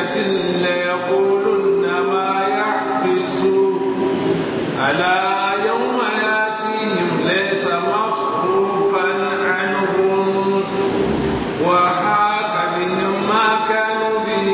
بقية ليقولن ما يحبس ألا يوم ياتيهم ليس مصروفا عنهم وحاك بهم ما كانوا به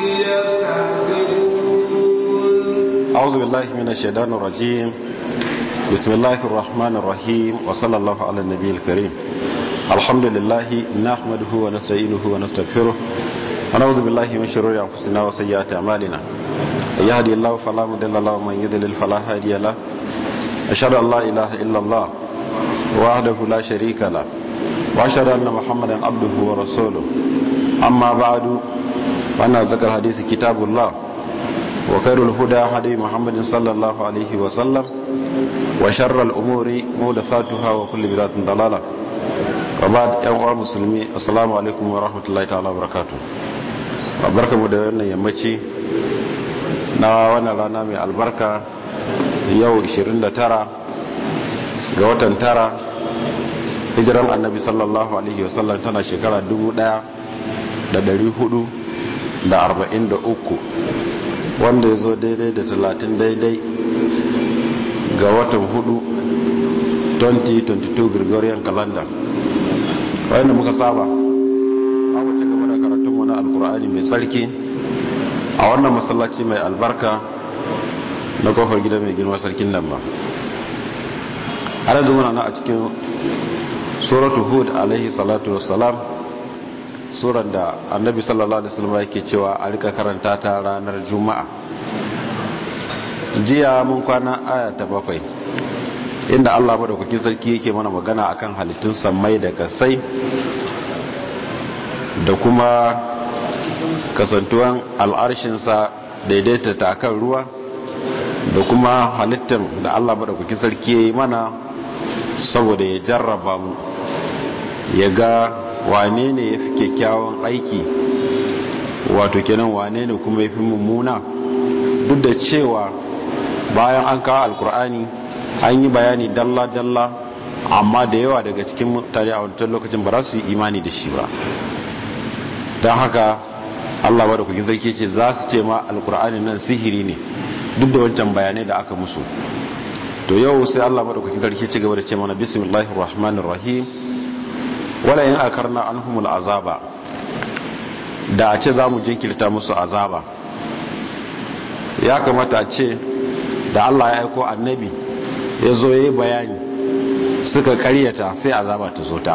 يستهزئون أعوذ بالله من الشيطان الرجيم بسم الله الرحمن الرحيم وصلى الله على النبي الكريم الحمد لله نحمده ونستعينه ونستغفره ونعوذ بالله من شرور أنفسنا وسيئات أعمالنا من يهدي الله فلا مضل له ومن يضلل فلا هادي له أشهد أن لا إله إلا الله وحده لا شريك له وأشهد أن محمدا عبده ورسوله أما بعد فأنا ذكر حديث كتاب الله وخير الهدى هدي محمد صلى الله عليه وسلم وشر الأمور محدثاتها وكل بدعة ضلالة وبعد يا مسلمي السلام عليكم ورحمة الله تعالى وبركاته barka mu da wannan yammaci na wannan rana mai albarka yau 29 ga watan tara hijiran annabi sallallahu alaihi wasallam tana shekara 1443 wanda ya zo daidai da talatin daidai ga watan hudu 2022 gregorian calendar wanda muka saba a wace gaba da karatunmu na alkur'ani mai tsarki a wannan masallaci mai albarka na kofar gida mai girma sarkin nan ba har yanzu muna na a cikin suratu hud alaihi salatu wassalam surar da annabi sallallahu alaihi wasallam yake cewa a rika karanta ta ranar juma'a jiya mun kwana aya ta bakwai inda Allah madaukakin sarki yake mana magana akan halittun sammai da kasai da kuma kasantuwan al'arshinsa daidaita ta akan ruwa da kuma halittar da Allah madaukakin sarki ya yi mana saboda ya jarraba mu ya ga wane ne ya fi kyakkyawan aiki wato kenan wane ne kuma ya fi mummuna duk da cewa bayan an kawo alkur'ani an yi bayani dalla-dalla amma da yawa daga cikin mutane a wancan lokacin ba za su yi imani da shi ba don haka allah wadda kuki zarki ce za su ce ma alkur'ani nan sihiri ne duk da wancan bayanai da aka musu to yau sai allah wadda kuki zarki ci gaba da ce mana bismillahir rahmanir rahim wala yin akarna an humul azaba da a ce za mu jinkirta musu azaba ya kamata a ce da Allah ya aiko annabi ya zo ya yi bayani suka karyata sai azaba ta zo ta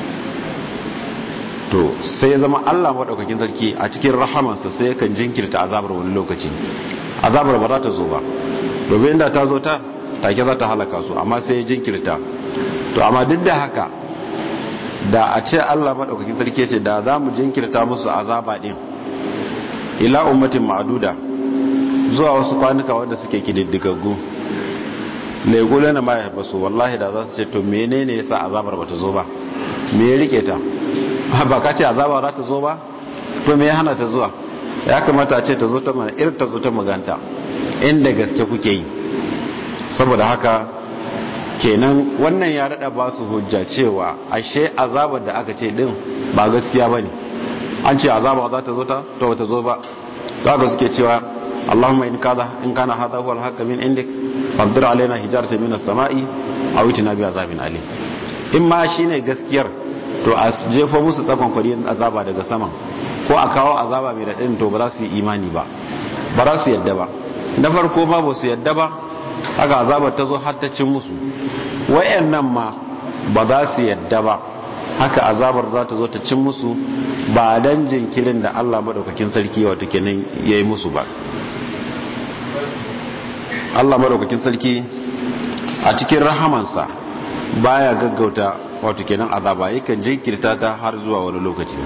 to sai ya zama Allah maɗaukakin sarki a cikin rahamansa sai yakan jinkirta azabar wani lokaci azabar ba za ta zo ba domin inda ta zo ta take za ta halaka su amma sai ya jinkirta to amma duk da haka da a ce Allah maɗaukakin sarki ce da za mu jinkirta musu azaba ɗin ila ummatin ma'aduda zuwa wasu kwanuka wanda suke kididdigaggu laigula na maya basu wallahi da za su ce to menene yasa azabar bata zo ba me ya rike ta ba ka ce azaba za ta zo ba to me ya hana ta zuwa ya kamata a ce ta zo ta mana irin ta zo ta maganta inda gaske kuke yi saboda haka kenan wannan ya rada ba su hujja cewa ashe azabar da aka ce din ba gaskiya ba ne an ce azaba za ta zo ta to ta zo ba za ka suke cewa Allahumma in kana in kana hadha huwa al-haqq min indik fabdir alaina hijaratan min as-sama'i aw itina bi azabin alim in ma shine gaskiyar to a jefo musu tsakon kwari azaba daga saman ko a kawo azaba mai radin to ba za su yi imani ba ba za su yadda ba na farko ba ba su yadda ba haka azabar ta zo har ta cin musu wayannan ma ba za su yadda ba haka azabar za ta zo ta cin musu ba dan jinkirin da Allah madaukakin sarki wato kenan yayi musu ba Allah madaukakin sarki a cikin rahamansa baya gaggauta wato kenan azaba yakan jinkirta ta har zuwa wani lokaci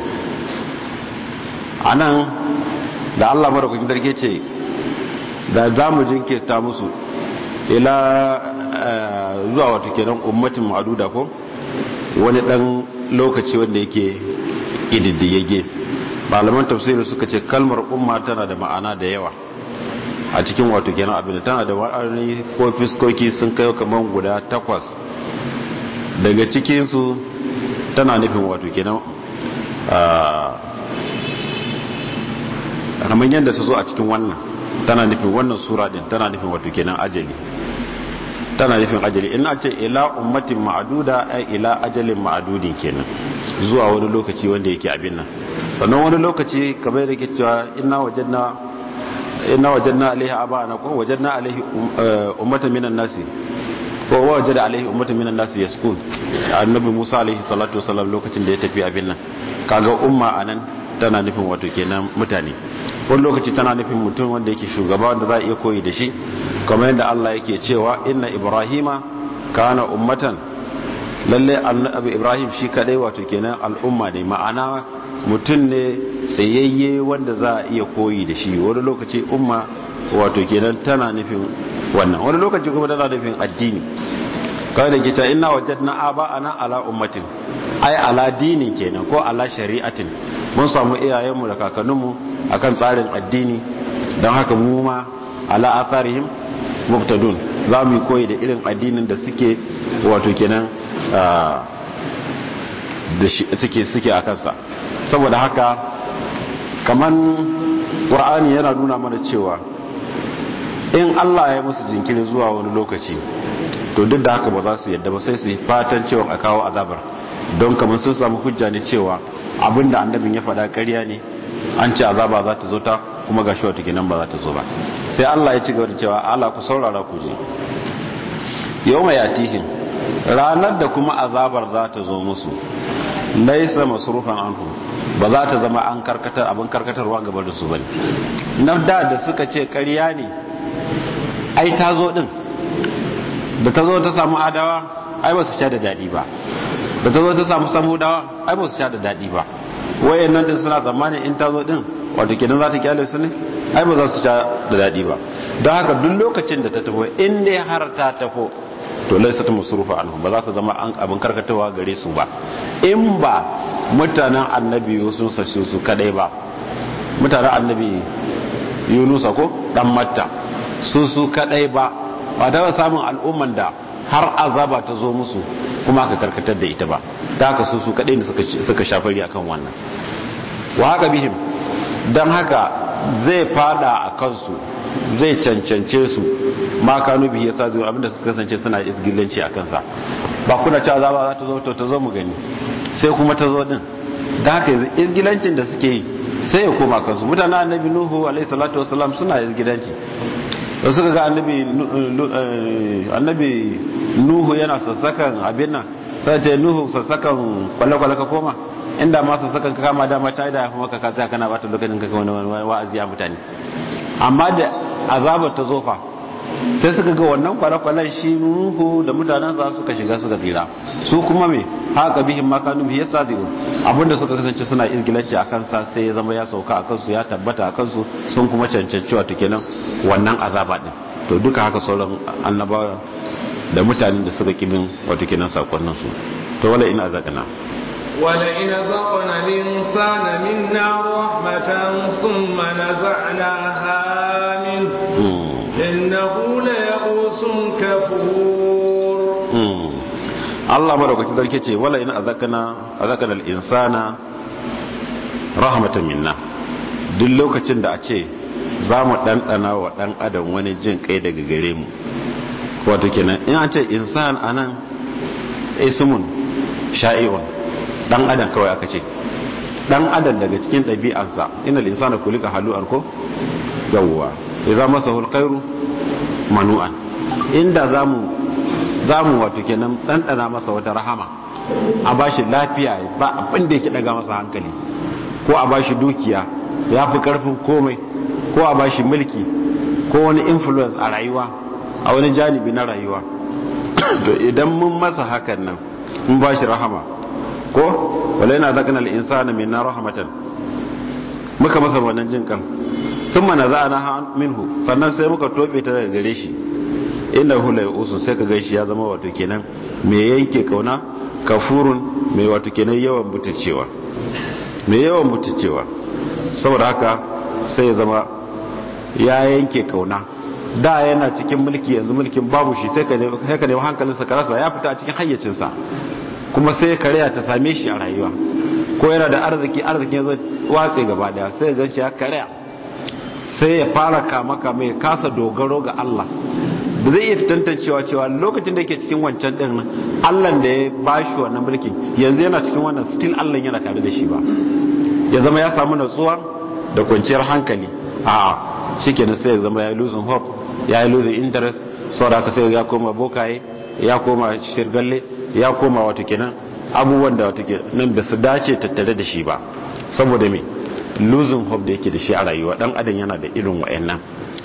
anan da Allah madaukakin sarki ce da za mu jinkirta musu ila zuwa wato kenan ummatin ma'aduda ko wani dan lokaci wanda yake ididdigegge malaman tafsiri suka ce kalmar umma tana da ma'ana da yawa a cikin wato kenan abin da tana da wa'ani ko fiskoki sun kai kamar guda takwas daga cikinsu tana nufin wato kenan kamar yadda ta zo a cikin wannan tana nufin wannan sura din tana nufin wato kenan ajali tana nufin ajali in ce ila ummatin ma'aduda ai ila ajalin ma'adudin kenan zuwa wani lokaci wanda yake abin nan sannan wani lokaci kamar da ke cewa inna wajadna inna wajadna alaihi abana ko wajadna alaihi ummatan minan nasi ko wajada alaihi ummatan minan nasi yaskun annabi Musa alaihi salatu wasallam lokacin da ya tafi abin nan kaga umma anan tana nufin wato kenan mutane wani lokaci tana nufin mutum wanda yake shugaba wanda za a iya koyi da shi kamar yadda Allah yake cewa inna ibrahima kana ummatan lalle annabi ibrahim shi kadai wato kenan al'umma ne ma'ana mutum ne tsayayye wanda za a iya koyi da shi wani lokaci umma wato kenan tana nufin wannan wani lokaci kuma tana nufin addini kawai da ke cewa ina wajadna aba'ana ala ummatin ai ala dini kenan ko ala shari'atin mun samu iyayenmu da kakanninmu akan tsarin addini don haka mu ma ala atharihim muqtadun za mu yi koyi da irin addinin da suke wato kenan da suke suke a kansa saboda haka kaman qur'ani yana nuna mana cewa in Allah ya musu jinkiri zuwa wani lokaci to duk da haka ba za su yadda ba sai su yi fatan cewa a kawo azabar don kamar sun samu hujja ne cewa abinda annabin ya faɗa ƙarya ne an ce azaba za ta zo ta kuma ga shi wata kenan ba za ta zo ba sai Allah ya ci gaba da cewa Allah ku saurara ku je yau mai yatihin ranar da kuma azabar za ta zo musu laisa masrufan anhu ba za ta zama an karkatar abin karkatarwa gaba da su bane na da da suka ce ƙarya ne ai ta zo din da ta zo ta samu adawa ai ba su sha da daɗi ba da ta zo ta samu samudawa ai ba su sha da daɗi ba wayan nan din suna tsammanin in ta zo din wato kenan za ta kyale su ne ai ba za su sha da daɗi ba don haka duk lokacin da ta tafi in dai har ta tafo to laisa ta musurufa anhu ba za su zama an abin karkatawa gare su ba in ba mutanen annabi sun sashi su kadai ba mutanen annabi yunusa ko dan matta su su kadai ba ba ta samun al'umman da har azaba ta zo musu kuma aka karkatar da ita ba ta haka su su kadai ne suka shafari akan wannan wa haka bihim don haka zai fada a kansu zai cancance su ma kanu bihi yasa zuwa abinda suka kasance suna isgilanci a kansa ba kuna cewa azaba za ta zo to ta zo mu gani sai kuma ta zo din da haka isgilancin da suke yi sai ya koma kansu mutanen annabi nuhu alaihi salatu wasalam suna isgilanci da suka ga annabi annabi nuhu yana sassakan abin nan sai ce nuhu sassakan kwale-kwale ka koma inda ma sassakan ka kama dama ta yi da ya fi maka ka tsaya kana bata lokacin ka wani wa'azi a mutane amma da azabar ta zofa sai suka ga wannan kwale-kwalen shi nuhu da mutanensa suka shiga suka tsira su kuma me haka bihin makanu bihi yasa zai abinda suka kasance suna izgilanci a kansa sai ya zama ya sauka a kansu ya tabbata a kansu sun kuma cancanci wato kenan wannan azaba din to duka haka sauran annabawa da mutanen da suka kimin wato kenan sakonnin su to wala ina zakana ولئن ذقنا الإنسان منا رحمة ثم نزعناها منه إنه ليئوس كفور Allah madaukakin sarki ce wala in azakana azakana al-insana rahmatan minna duk lokacin da a ce za mu ɗanɗana wa ɗan adam wani jin kai daga gare mu wato kenan in an ce insan anan ismun sha'i'un dan adam kawai aka ce dan adam daga cikin ɗabi'ansa inal insana kulika halu'an ko yawwa idza masahu alkhairu manu'an inda zamu zamu wato kenan dandana masa wata rahama a bashi lafiya ba abin da yake daga masa hankali ko a bashi dukiya ya fi karfin komai ko a bashi mulki ko wani influence a rayuwa a wani janibi na rayuwa to idan mun masa hakan nan mun bashi rahama ko wala yana zakana al-insana minna rahmatan muka masa wannan jin kan thumma naza'ana minhu sannan sai muka tobe ta daga gare shi inda hu la yusu sai ka gaishe ya zama wato kenan me yanke kauna kafurun me wato kenan yawan butucewa me yawan butucewa saboda haka sai ya zama ya yanke kauna da yana cikin mulki yanzu mulkin babu shi sai ka nemi hankalinsa ka rasa ya fita a cikin hayyacinsa kuma sai kariya ta same shi a rayuwa ko yana da arziki arziki ya zo watse gaba daya sai ga shi ya kariya sai ya fara kama kama ya kasa dogaro ga Allah da zai iya tantancewa cewa lokacin da yake cikin wancan din Allah da ya bashi wannan mulki yanzu yana cikin wannan still Allah yana tare da shi ba ya zama ya samu natsuwa da kwanciyar hankali a shikenan sai ya zama ya yi losing hope ya yi losing interest saboda haka sai ya koma bokaye ya koma shirgalle ya koma wato kenan abubuwan da wato kenan ba su dace tattare da shi ba saboda me losing hope da yake da shi a rayuwa dan adam yana da irin wayannan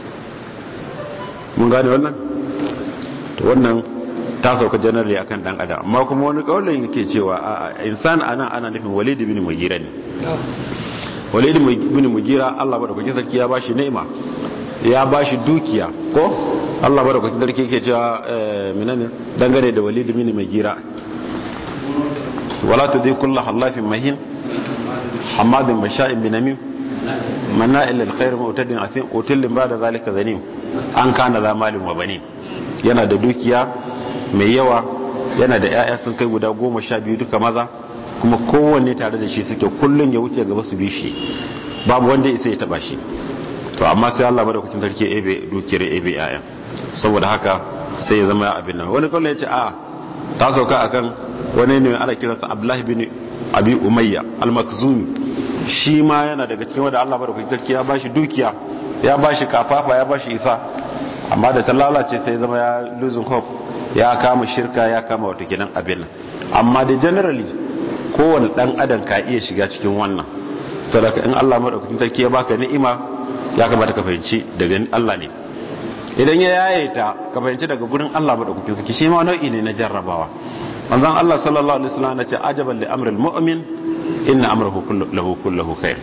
mun gane wannan to wannan ta sauka generally akan dan adam amma kuma wani kaulin yake cewa a insan anan ana nufin walid ibn mugira ne walid ibn mugira Allah madaukakin sarki ya bashi ni'ima ya bashi dukiya ko Allah madaukakin sarki yake cewa menene dangane da walid ibn mugira wala tudhi kullu halafin mahin hamadin basha'in binamim mana'il lil khair mu'tadin athim utillin ba'da zalika zanim an kana za malin wa bani yana da dukiya mai yawa yana da 'ya'ya sun kai guda goma sha biyu duka maza kuma kowanne tare da shi suke kullum ya wuce gaba su bi shi babu wanda isa ya taba shi to amma sai Allah madaukakin sarki ebe dukiyar ebe 'ya'ya saboda haka sai ya zama abin nan wani kallon ya ce a ta sauka akan wani ne ana kiransa Abdullahi bin Abi Umayya al-Makhzumi shi ma yana daga cikin wanda Allah madaukakin sarki ya bashi dukiya ya ba shi kafafa ya ba shi isa amma da ta lalace sai zama ya losing hope ya kama shirka ya kama wata kenan abin nan amma da generally kowane dan adam ka iya shiga cikin wannan sadaka in Allah madaukakin sarki ya baka ni'ima ya kamata ka fahimci daga Allah ne idan ya yaye ta ka fahimci daga gurin Allah madaukakin sarki shi ma nau'i ne na jarrabawa manzon Allah sallallahu alaihi wasallam ya ce ajaban li amril mu'min inna amrahu kulluhu kulluhu khair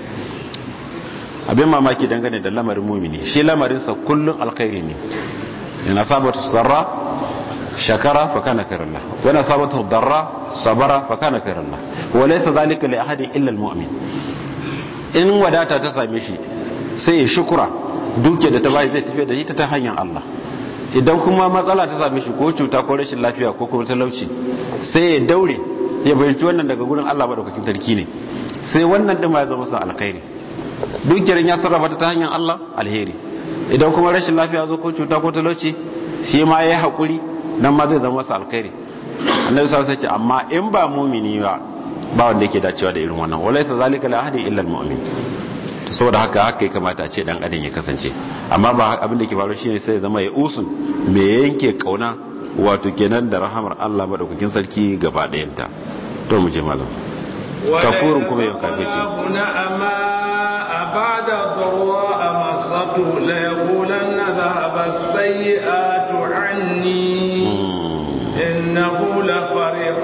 abin mamaki dangane da lamarin mumini shi lamarinsa kullum alkhairi ne yana sabata sarra shakara fa kana kairallah wani sabata darra sabara fa kana kairallah wa laysa zalika li ahadin illa almu'min in wadata ta same shi sai ya shukura duke da ta bai zai tafi da ita ta hanyar Allah idan kuma matsala ta same shi ko cuta ko rashin lafiya ko kuma talauci sai ya daure ya bayyana wannan daga gurin Allah madaukakin sarki ne sai wannan din ma ya zama sa alkhairi dukiyar ya sarrafa ta hanyar Allah alheri idan kuma rashin lafiya zo ko cuta ko talauci shi ma yayi hakuri nan ma zai zama masa alkhairi annabi sallallahu alaihi wasallam amma in ba mu'mini ba ba wanda yake dacewa da irin wannan walaysa zalika la ahadi illa almu'min to saboda haka haka ya kamata a ce dan adam ya kasance amma ba abin da ke faru shine sai ya zama ya usun me yanke kauna wato kenan da rahamar Allah madaukakin sarki gaba ɗayanta to mu je malam kafurun kuma yau kafirci بعد ضراء مسته ليقولن ذهب السيئات عني إنه لفرح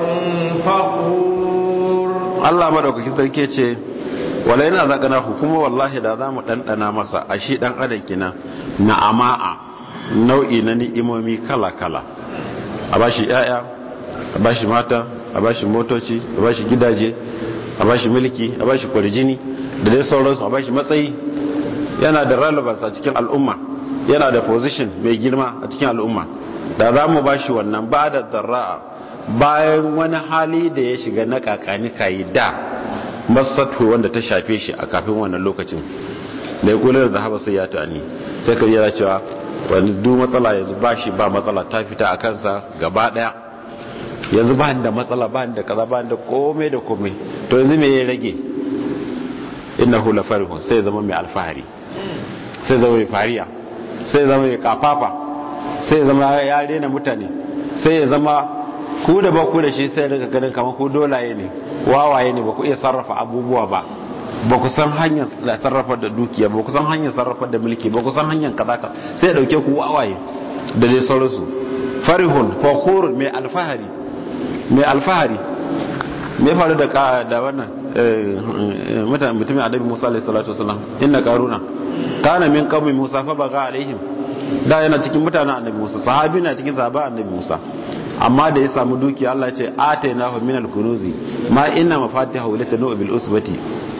فخور الله مدوكاkin sarki ce wala yana zakana kuma wallahi da za mu ɗanɗana masa a shi ɗan adam kina na ama'a nau'i na ni'imomi kala-kala a bashi 'ya'ya a bashi mata a bashi motoci a bashi gidaje a bashi mulki a bashi kwarjini da dai sauransu a bashi matsayi yana da relevance a cikin al'umma yana da position mai girma a cikin al'umma da za mu bashi wannan ba da zarra'a bayan wani hali da ya shiga na kakani kayi da masatu wanda ta shafe shi a kafin wannan lokacin da ya kula da zahaba sai ya tani sai ka yana cewa wani duk matsala yanzu ba shi ba matsala ta fita a kansa gaba daya yanzu ba da matsala ba da kaza ba da komai da komai to yanzu me ya rage innahu la farihun sai zama mai alfahari sai zama mai fariya sai zama mai kafafa sai zama ya rena mutane sai ya zama ku da ba ku da shi sai daga ganin kamar ku dolaye ne wawaye ne ba ku iya sarrafa abubuwa ba ba ku san hanyar sarrafa da dukiya ba ku san hanyar sarrafa da mulki ba ku san hanyar kaza ka sai ya dauke ku wawaye da dai sauransu farihun fakhur mai alfahari mai alfahari me faru da ka da wannan mutane mutumin adabi Musa alaihi salatu wasallam inna qaruna kana min qaumi Musa fa baga alaihim da yana cikin mutanen annabi Musa sahabi na cikin sahaba annabi Musa amma da ya samu dukiya Allah ya ce atainahu min al-kunuzi ma inna mafatihahu latanu bil usbati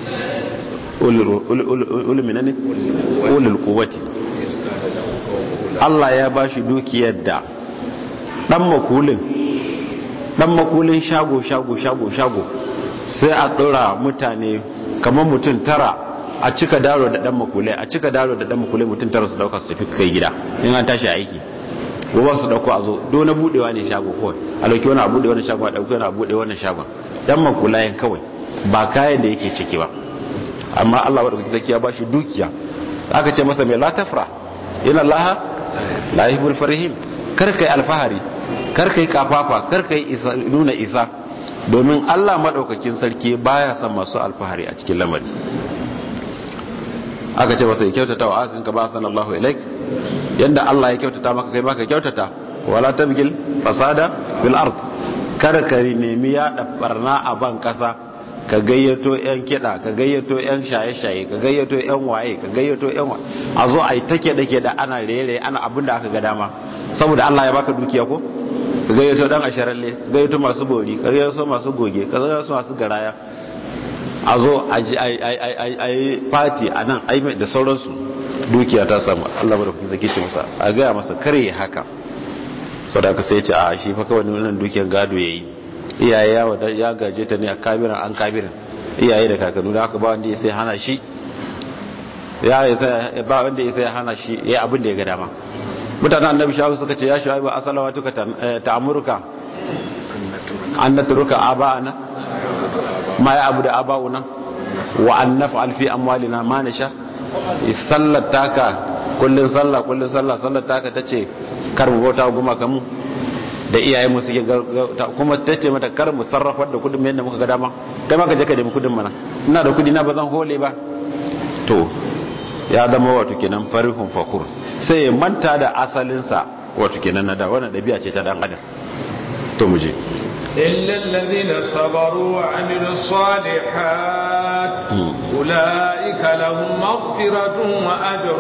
ulul minani ulul quwwati Allah ya bashi dukiyar da dan makulin dan makulin shago shago shago shago sai a ɗora mutane kamar mutum tara a cika daro da dan makulai a cika daro da dan makulai mutum tara su dauka su tafi kai gida in an tashi aiki gobe su dauko a zo do na budewa ne shago kawai a dauki wani a bude wani shago a dauki wani a bude wani shagon dan makulayen kawai ba kayan da yake ciki ba amma Allah wadda kuke ya bashi dukiya aka ce masa mai la tafra ina Allah la yuhibbul farihin kar kai alfahari kar kai kafafa kar kai isa nuna isa domin Allah madaukakin sarki baya son masu alfahari a cikin lamari aka ce masa ya kyautata wa asin ka ba sanallahu ilaik yanda Allah ya kyautata maka kai maka kyautata wala tabgil fasada fil ard kada ka nemi ya barna a ban kasa ka gayyato yan kiɗa ka gayyato yan shaye-shaye ka gayyato yan waye ka gayyato yan waye a zo a yi ta kiɗa-kiɗa ana rere ana abin da aka ga dama saboda Allah ya baka dukiya ko ka gayyato dan asharalle ka gayyato masu bori ka gayyato masu goge ka gayyato masu garaya a zo a yi fati a nan da sauransu dukiya ta samu Allah ba da kuma zaki ce masa a gaya masa kare haka sau da aka sai ce a shi fa kawai wannan dukiyar gado ya yi iyaye ya gaje ta ne a kabiran an kabiran iyaye da kakannu da haka ba wanda ya sai hana shi ya ba wanda ya sai hana shi ya abin da ya ga dama mutanen annabi shawu suka ce ya shawu ba asalawa tuka ta amurka an na turuka aba'ana ma ya abu da aba'una wa an naf'al fi amwalina ma nasha sallar taka kullun sallah kullun sallah sallar taka tace kar mu bauta guma kamu da iyaye mu suke kuma tace mata kar mu sarrafa da kudin yadda muka ga dama kai ma ka je ka nemi kudin mana ina da kudi na ba zan hole ba to ya zama wato kenan farihun fakur sai ya manta da asalinsa wato kenan na da wannan dabi'a ce ta dan adam to mu je إلا الذين صبروا وعملوا الصالحات أولئك لهم مغفرة وأجر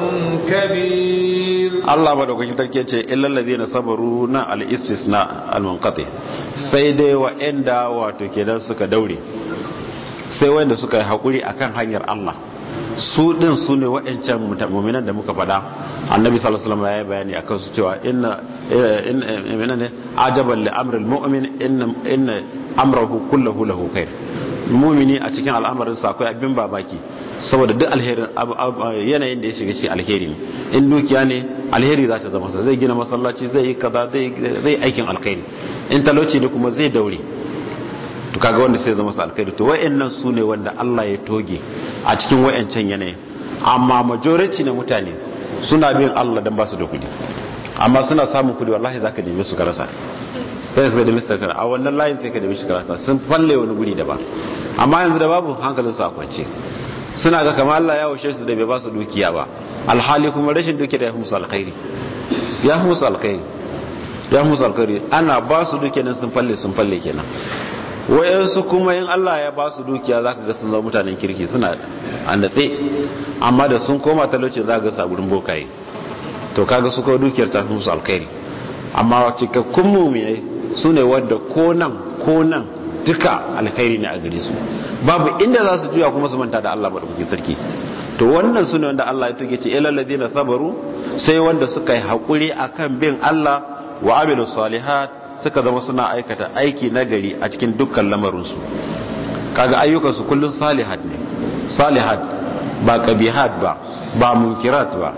كبير الله ما دوكي تركي ce illal ladina sabaru na al istisna al munqati sai dai wa inda wato kenan suka daure sai wanda suka yi hakuri akan hanyar Allah su din su ne wa'ancan mu'minan da muka faɗa annabi sallallahu alaihi wasallam ya bayani akan su cewa inna inna ne ajaban li amril mu'min inna inna amrahu kulluhu lahu khair mu'mini a cikin al'amarin sa akwai abin babaki saboda duk alherin yanayin da ya shiga shi alheri ne in dukiya ne alheri za ta zama sa zai gina masallaci zai yi kaza zai aikin alkhairi in talauci ne kuma zai daure to kaga wanda sai zama su alkhairi to wayannan su ne wanda Allah ya toge a cikin wayancan yanayin amma majority na mutane suna bin Allah dan ba su da kudi amma suna samun kudi wallahi zaka neme su karasa sai su da Mr. Kara a wannan layin sai ka neme shi karasa sun falle wani guri daban amma yanzu da babu hankalin su a kwance suna ga kamar Allah ya washe su da bai ba su dukiya ba alhali kuma rashin dukiya ya fi musu alkhairi ya fi musu alkhairi ya fi musu alkhairi ana ba su dukiya nan sun falle sun falle kenan wayansu kuma in Allah ya ba su dukiya za ka ga sun zama mutanen kirki suna a natse amma da sun koma talauci za ka ga saburin bokaye to kaga su kawo dukiyar ta fi musu alkhairi amma cikakkun muminai su ne wadda ko nan ko nan duka alkhairi ne a gare su babu inda za su juya kuma su manta da Allah madaukakin sarki to wannan su ne wanda Allah ya tuge ce ilal ladina sabaru sai wanda suka yi hakuri akan bin Allah wa amilu salihat suka zama suna aikata aiki nagari a cikin dukkan lamarinsu kaga ayyukansu kullum salihat ne salihat ba kabihat ba ba munkirat ba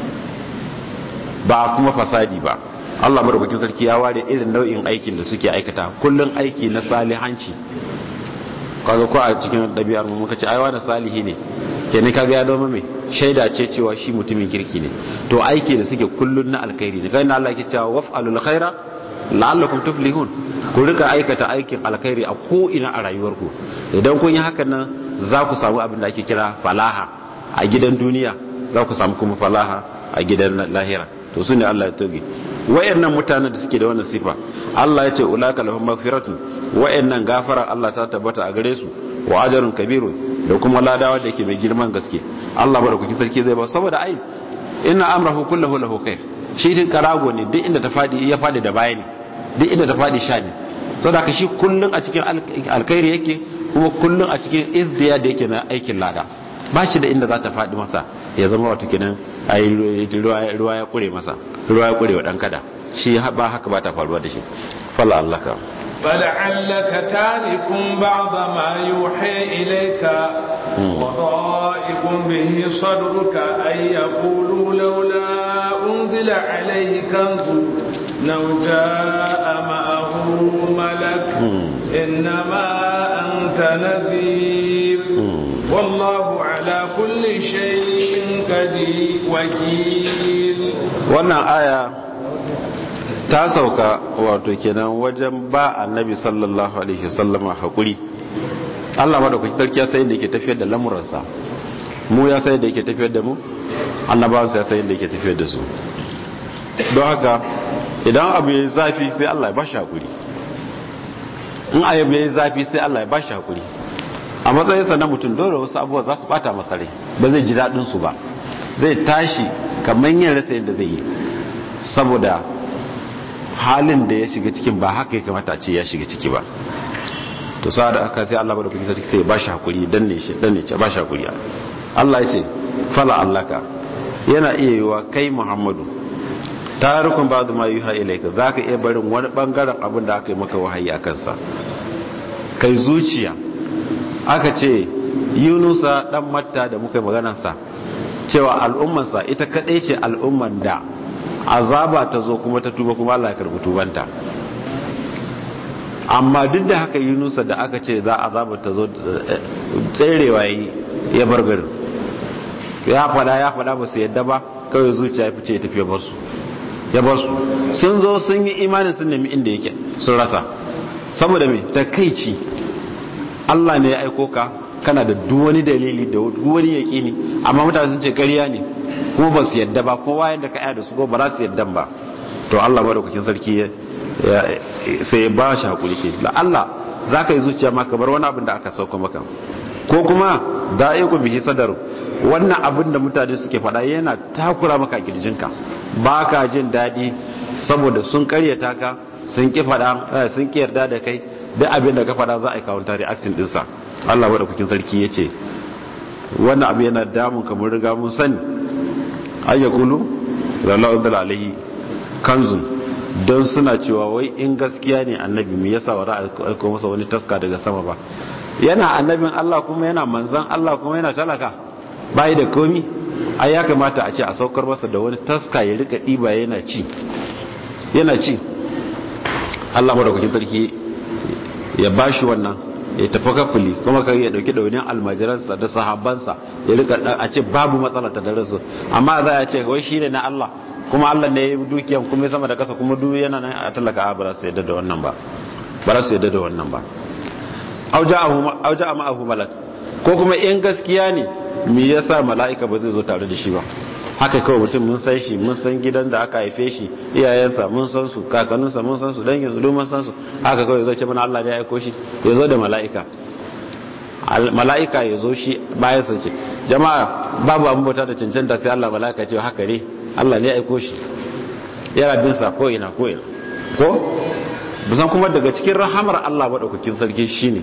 ba kuma fasadi ba Allah madaukakin sarki ya ware irin nau'in aikin da suke aikata kullum aiki na salihanci kaga ko a cikin ɗabi'ar mu muka ce ai wani salihi ne kenan kaga ya zama mai shaida ce cewa shi mutumin kirki ne to aiki da suke kullun na alkhairi ne kai na Allah ke cewa waf'alul khaira la'allakum tuflihun ku rika aikata aikin alkhairi a ko ina a rayuwarku idan kun yi hakan nan za ku samu abin da ake kira falaha a gidan duniya za ku samu kuma falaha a gidan lahira to su ne Allah ya toge wayannan mutanen da suke da wannan sifa Allah ya ce ulaka lahum maghfiratun wayannan gafara Allah ta tabbata a gare su wa ajrun kabirun da kuma ladawa da yake mai girman gaske Allah barkuki sarki zai ba saboda ai inna amrahu kulluhu lahu khair shi tin karago ne duk inda ta fadi ya fadi da bayani duk inda ta fadi sha ne saboda ka shi kullun a cikin alkhairi yake kuma kullun a cikin izdiya da yake na aikin lada ba shi da inda za ta fadi masa ya zama wato kenan ai ruwa ya kure masa ruwa ya kure wa dan kada shi ba haka ba ta faruwa da shi fala Allah ka فلعلك تارك بعض ما يوحي إليك وضائق به صدرك أن يقولوا لولا أنزل عليه كنز لو جاء معه ملك إنما أنت نذير والله على كل شيء قدير وكيل wannan aya ta sauka wato kenan wajen ba annabi sallallahu alaihi wasallama hakuri Allah madaukaki sarki ya sai da yake tafiyar da lamuransa mu ya sai da yake tafiyar da mu annabawansa ya sai da yake tafiyar da su don haka idan abu ya zafi sai Allah ya bashi hakuri in ayyab ya zafi sai Allah ya bashi hakuri a matsayinsa na mutum dole wasu abubuwa za su bata masa rai ba zai ji daɗin su ba zai tashi kamar yin rasa yadda zai yi saboda halin da ya shiga cikin ba haka ya kamata ce ya shiga ciki ba to sa da aka sai Allah ba da kuke sarki sai ba shi hakuri dan ne shi dan ne ce ba shi hakuri Allah ya ce fala allaka yana iya yiwa kai Muhammadu tarikun ba'd ma yuha ilayka zaka iya barin wani bangaren abin da aka yi maka wahayi akan sa kai zuciya aka ce Yunusa dan Matta da muka yi maganar sa cewa al'ummansa ita kadai ce al'umman da azaba ta zo kuma ta tuba kuma Allah ya karbi tubanta amma duk da haka yunusa da aka ce za azaba ta zo tserewa yi ya bar garin ya fada ya fada ba su yadda ba kawai zuciya ya fice ya tafi ya bar su ya bar su sun zo sun yi imanin sun nemi inda yake sun rasa saboda me takaici Allah ne ya aiko ka kana da duk wani dalili da duk wani yaƙini amma mutane sun ce ƙarya ne kuma ba su yadda ba kuma wayan da ka yada su ko ba za su yadda ba to Allah madaukakin sarki sai ya ba shi hakuri ke la Allah za ka yi zuciya maka bar wani abin da aka sauka maka ko kuma da ya ku bihi sadar wannan abin da mutane suke faɗa yana takura maka a kirjinka ba ka jin daɗi saboda sun karyata ka sun ki faɗa sun ki yarda da kai duk abin da ka faɗa za a yi kawunta reacting ɗinsa Allah madaukakin sarki ya ce wannan abu yana damun kamar riga mun sani ayyakulu lallahu alaihi kanzun don suna cewa wai in gaskiya ne annabi me yasa wa ra'a aiko masa wani taska daga sama ba yana annabin Allah kuma yana manzan Allah kuma yana talaka bai da komi ai ya kamata a ce a saukar masa da wani taska ya rika diba yana ci yana ci Allah madaukakin sarki ya bashi wannan ya tafi kafuli kuma ka ya dauki daunin almajiransa da sahabbansa ya rika a ce babu matsala ta dare su amma za a ce wai shine na Allah kuma Allah ne ya yi dukiyan kuma sama da kasa kuma duk yana nan a talaka ba su yadda da wannan ba ba su yadda da wannan ba auja a ma'ahu malak ko kuma in gaskiya ne me yasa mala'ika ba zai zo tare da shi ba haka kawai mutum mun san shi mun san gidan da aka haife shi iyayensa mun san su kakanninsa mun san su dangin su mun san su haka kawai zai ce mana Allah ne ya aiko shi ya zo da mala'ika mala'ika ya zo shi bayan sa ce jama'a babu abin bauta da cancanta sai Allah mala'ika ce haka ne Allah ne ya aiko shi yana bin sa ko ina ko ina ko busan kuma daga cikin rahamar Allah madaukakin sarki shine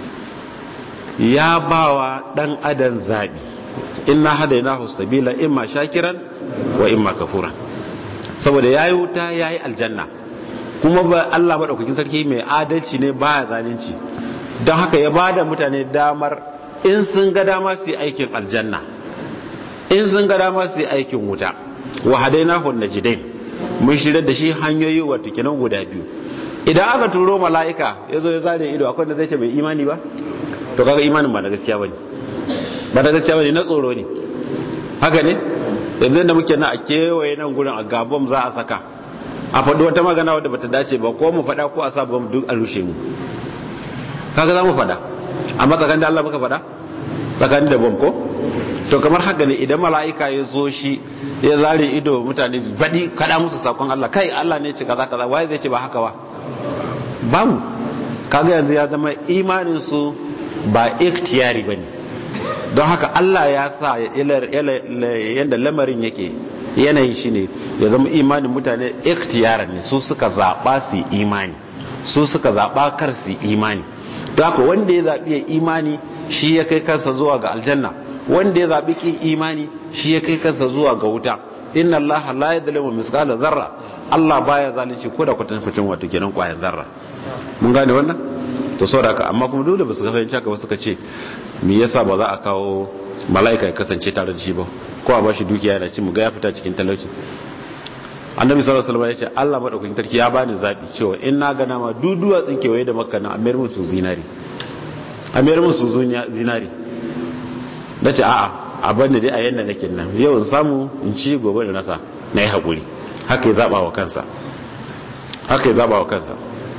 ya bawa dan adam zabi inna hadainahu sabila imma shakiran wa imma kafuran saboda yayi wuta yayi aljanna kuma ba Allah madaukakin sarki mai adalci ne baya zalunci don haka ya bada mutane damar in sun ga dama su yi aikin aljanna in sun ga dama su yi aikin wuta wa hadainahu najdain mun shirya da shi hanyoyi wato kenan guda biyu idan aka turo mala'ika ya zo ya zare ido akwai da zai ce bai imani ba to kaga imanin ba da gaskiya bane ba da gaskiya bane na tsoro ne haka ne yanzu da muke na a kewaye nan gurin a gabon za a saka a faɗi wata magana wadda bata dace ba ko mu faɗa ko a sa bom duk a rushe mu kaga za mu faɗa amma tsakanin da Allah muka faɗa tsakanin da bom ko to kamar haka ne idan mala'ika ya zo shi ya zare ido mutane baɗi kaɗa musu sakon Allah kai Allah ne ce kaza kaza waye zai ce ba haka ba ba mu kaga yanzu ya zama imanin su ba ikhtiyari bane don haka Allah ya sa yadda lamarin yake yanayin shi ne ya zama imanin mutane ikhtiyara ne su suka zaɓa su imani su suka zaɓa kar su imani don haka wanda ya zaɓi ya imani shi ya kai kansa zuwa ga aljanna wanda ya zaɓi kin imani shi ya kai kansa zuwa ga wuta inna Allah la yadhlimu mithqala dharra Allah baya zalunci ko da kwatan fitin wato kenan kwayan zarra mun gane wannan to saboda haka amma kuma dole ba su fahimci haka ba suka ce me yasa ba za a kawo mala'ika ya kasance tare da shi ba ko a bashi dukiya yana ci mu ga ya fita cikin talauci annabi sallallahu alaihi wasallam ya ce Allah madaukakin sarki ya bani zabi cewa in na ga nama duduwa tsinkewaye da makka na amir musu zinari amir musu zinari nace a'a a bani dai a yanda nake nan yau in samu in ci gobe da nasa na yi haƙuri haka ya zaɓa wa kansa haka ya zaɓa wa kansa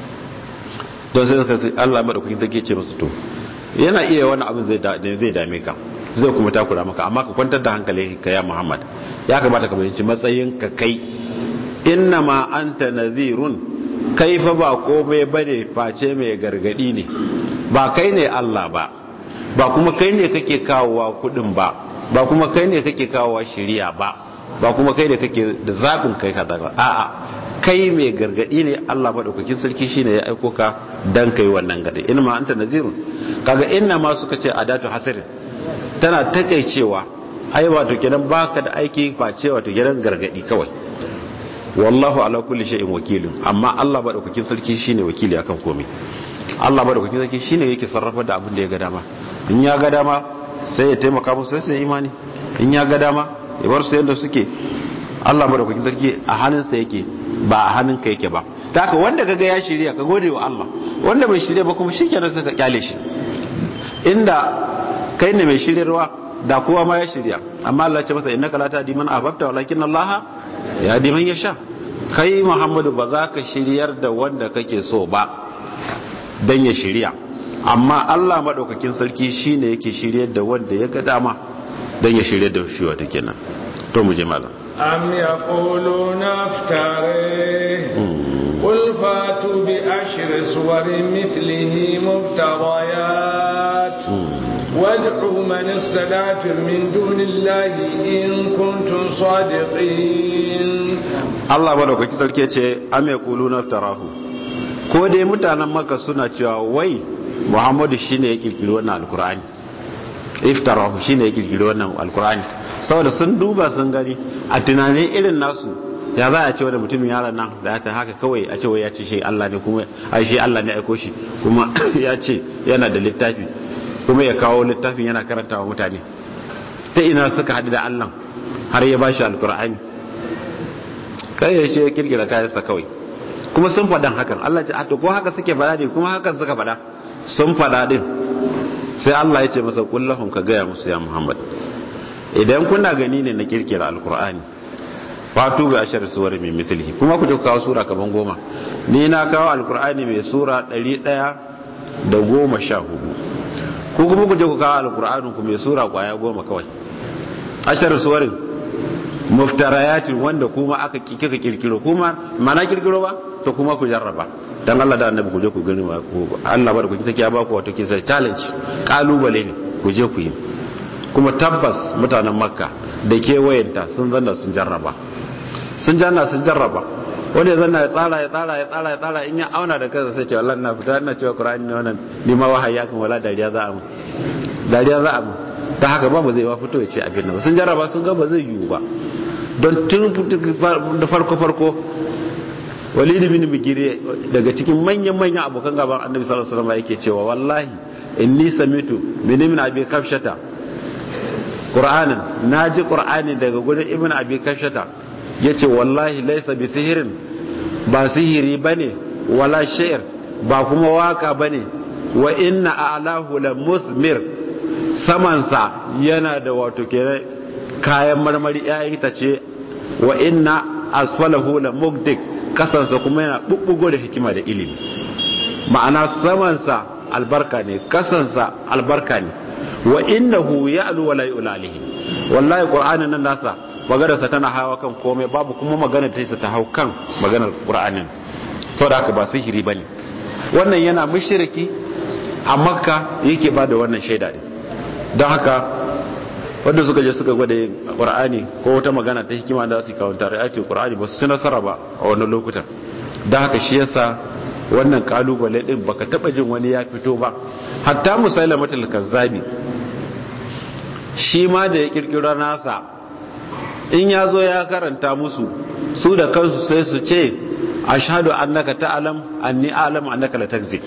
don sai suka sai Allah maɗaukakin take ce masu to yana iya wani abin zai dame ka zai kuma takura maka amma ka kwantar da hankali ka ya Muhammad ya kamata ka bayanci matsayin ka kai inna ma anta nazirun kai fa ba komai bane face mai gargadi ne ba kai ne Allah ba ba kuma kai ne kake kawowa kudin ba ba kuma kai ne kake kawowa shiriya ba ba kuma kai ne kake da zaɓin kai kaza ba a'a kai mai gargadi ne Allah madaukakin sarki shine ya aiko ka dan kai wannan gadi in ma anta nazirun kaga inna ma suka ce adatu hasirin tana takeicewa ai wato kenan baka da aiki face wato gidan gargadi kawai wallahu ala kulli shay'in wakilun amma Allah madaukakin sarki shine wakili akan komai Allah madaukakin sarki shine yake sarrafa da abin da ya ga dama in ya ga dama sai ya taimaka musu sai imani in ya ga dama ya bar su yadda suke Allah madaukakin sarki a hannunsa yake ba a hannunka yake ba ta haka wanda kaga ya shirya ka gode wa Allah wanda bai shirya ba kuma shikenan sai ka kyale shi inda kai ne mai shiryarwa da kowa ma ya shirya amma Allah ce masa innaka la tahdi man ahbabta walakin Allah ya di man yasha kai Muhammadu ba za ka shiryar da wanda kake so ba dan ya shirya amma Allah madaukakin sarki shine yake shiryar da wanda ya ga dama dan ya shiryar da shi wata kenan to mu je malam am yaquluna aftare قل فاتوا بعشر سور مثله مفتريات وادعوا من استدعتم من دون الله إن كنتم صادقين الله بارك sarki ce am yaquluna tarahu ko dai mutanen maka suna cewa wai Muhammadu shine ya kirkiri wannan alkur'ani iftarahu shine ya kirkiri wannan alkur'ani saboda sun duba sun gani a tunanin irin nasu ya za a ce wani mutumin yaran nan da ta haka kawai a ce wai ya ce shi Allah ne kuma ai shi Allah ne aiko shi kuma ya ce yana da littafi kuma ya kawo littafin yana karanta wa mutane ta ina suka haɗu da Allah har ya bashi alkur'ani kai ya ce ya kirkira kayansa kawai kuma sun faɗan hakan Allah ce to ko haka suke faɗa ne kuma hakan suka faɗa sun faɗa din sai Allah ya ce masa kullahum ka gaya musu ya Muhammad idan kuna gani ne na kirkira alkur'ani fatu bi ashar suwar mai misali kuma ku kawo sura kaman goma ni na kawo alkur'ani mai sura ɗari ɗaya da goma sha hudu ku kuma ku je ku kawo alkur'anin ku mai sura kwaya goma kawai ashar suwarin muftarayatin wanda kuma aka kika kirkiro kuma mana kirkiro ba to kuma ku jarraba dan Allah da annabi ku je ku gani Allah ba da ku take ya ba ku wato kisa challenge kalubale ne ku je ku yi kuma tabbas mutanen makka da kewayenta sun zanna sun jarraba sun janna sun jarraba wanda zanna ya tsara ya tsara ya tsara ya tsara in ya auna da kansa sai ce wallahi na fita ina cewa qur'ani ne wannan ni ma wahayi ya kan wala dariya za a mu dariya za a mu ta haka ba mu zai ba fito ya ce abin nan sun jarraba sun ga ba zai yiwu ba don tun da farko farko walid bin bigire daga cikin manyan manyan abokan gaban annabi sallallahu alaihi wasallam yake cewa wallahi inni samitu min ibn abi kafshata qur'anin naji qur'ani daga gurin ibn abi kafshata yace wallahi laysa bi sihirin ba sihiri bane wala shi'r ba kuma waka bane wa inna a'lahu la musmir samansa yana da wato kenan kayan marmari yayin ta ce wa inna asfalahu la mugdik kasansa kuma yana bubbugo da hikima da ilimi ma'ana samansa albarka ne kasansa albarka ne wa innahu ya'lu wa la yu'lalihi wallahi qur'anin nan nasa maganarsa tana hawa kan komai babu kuma magana ta ta hau kan maganar qur'anin saboda haka ba sihiri bane wannan yana mushriki a makka yake ba da wannan shaida din don haka wanda suka je suka gwada qur'ani ko wata magana ta hikima da su kawo tare ayatul qur'ani ba su ci nasara ba a wannan lokutan don haka shi yasa wannan kalubale din baka taba jin wani ya fito ba hatta musailamatul kazzabi shi ma da ya kirkiro nasa in ya zo ya karanta musu su da kansu sai su ce ashhadu annaka ta'lam anni a'lamu annaka la takzib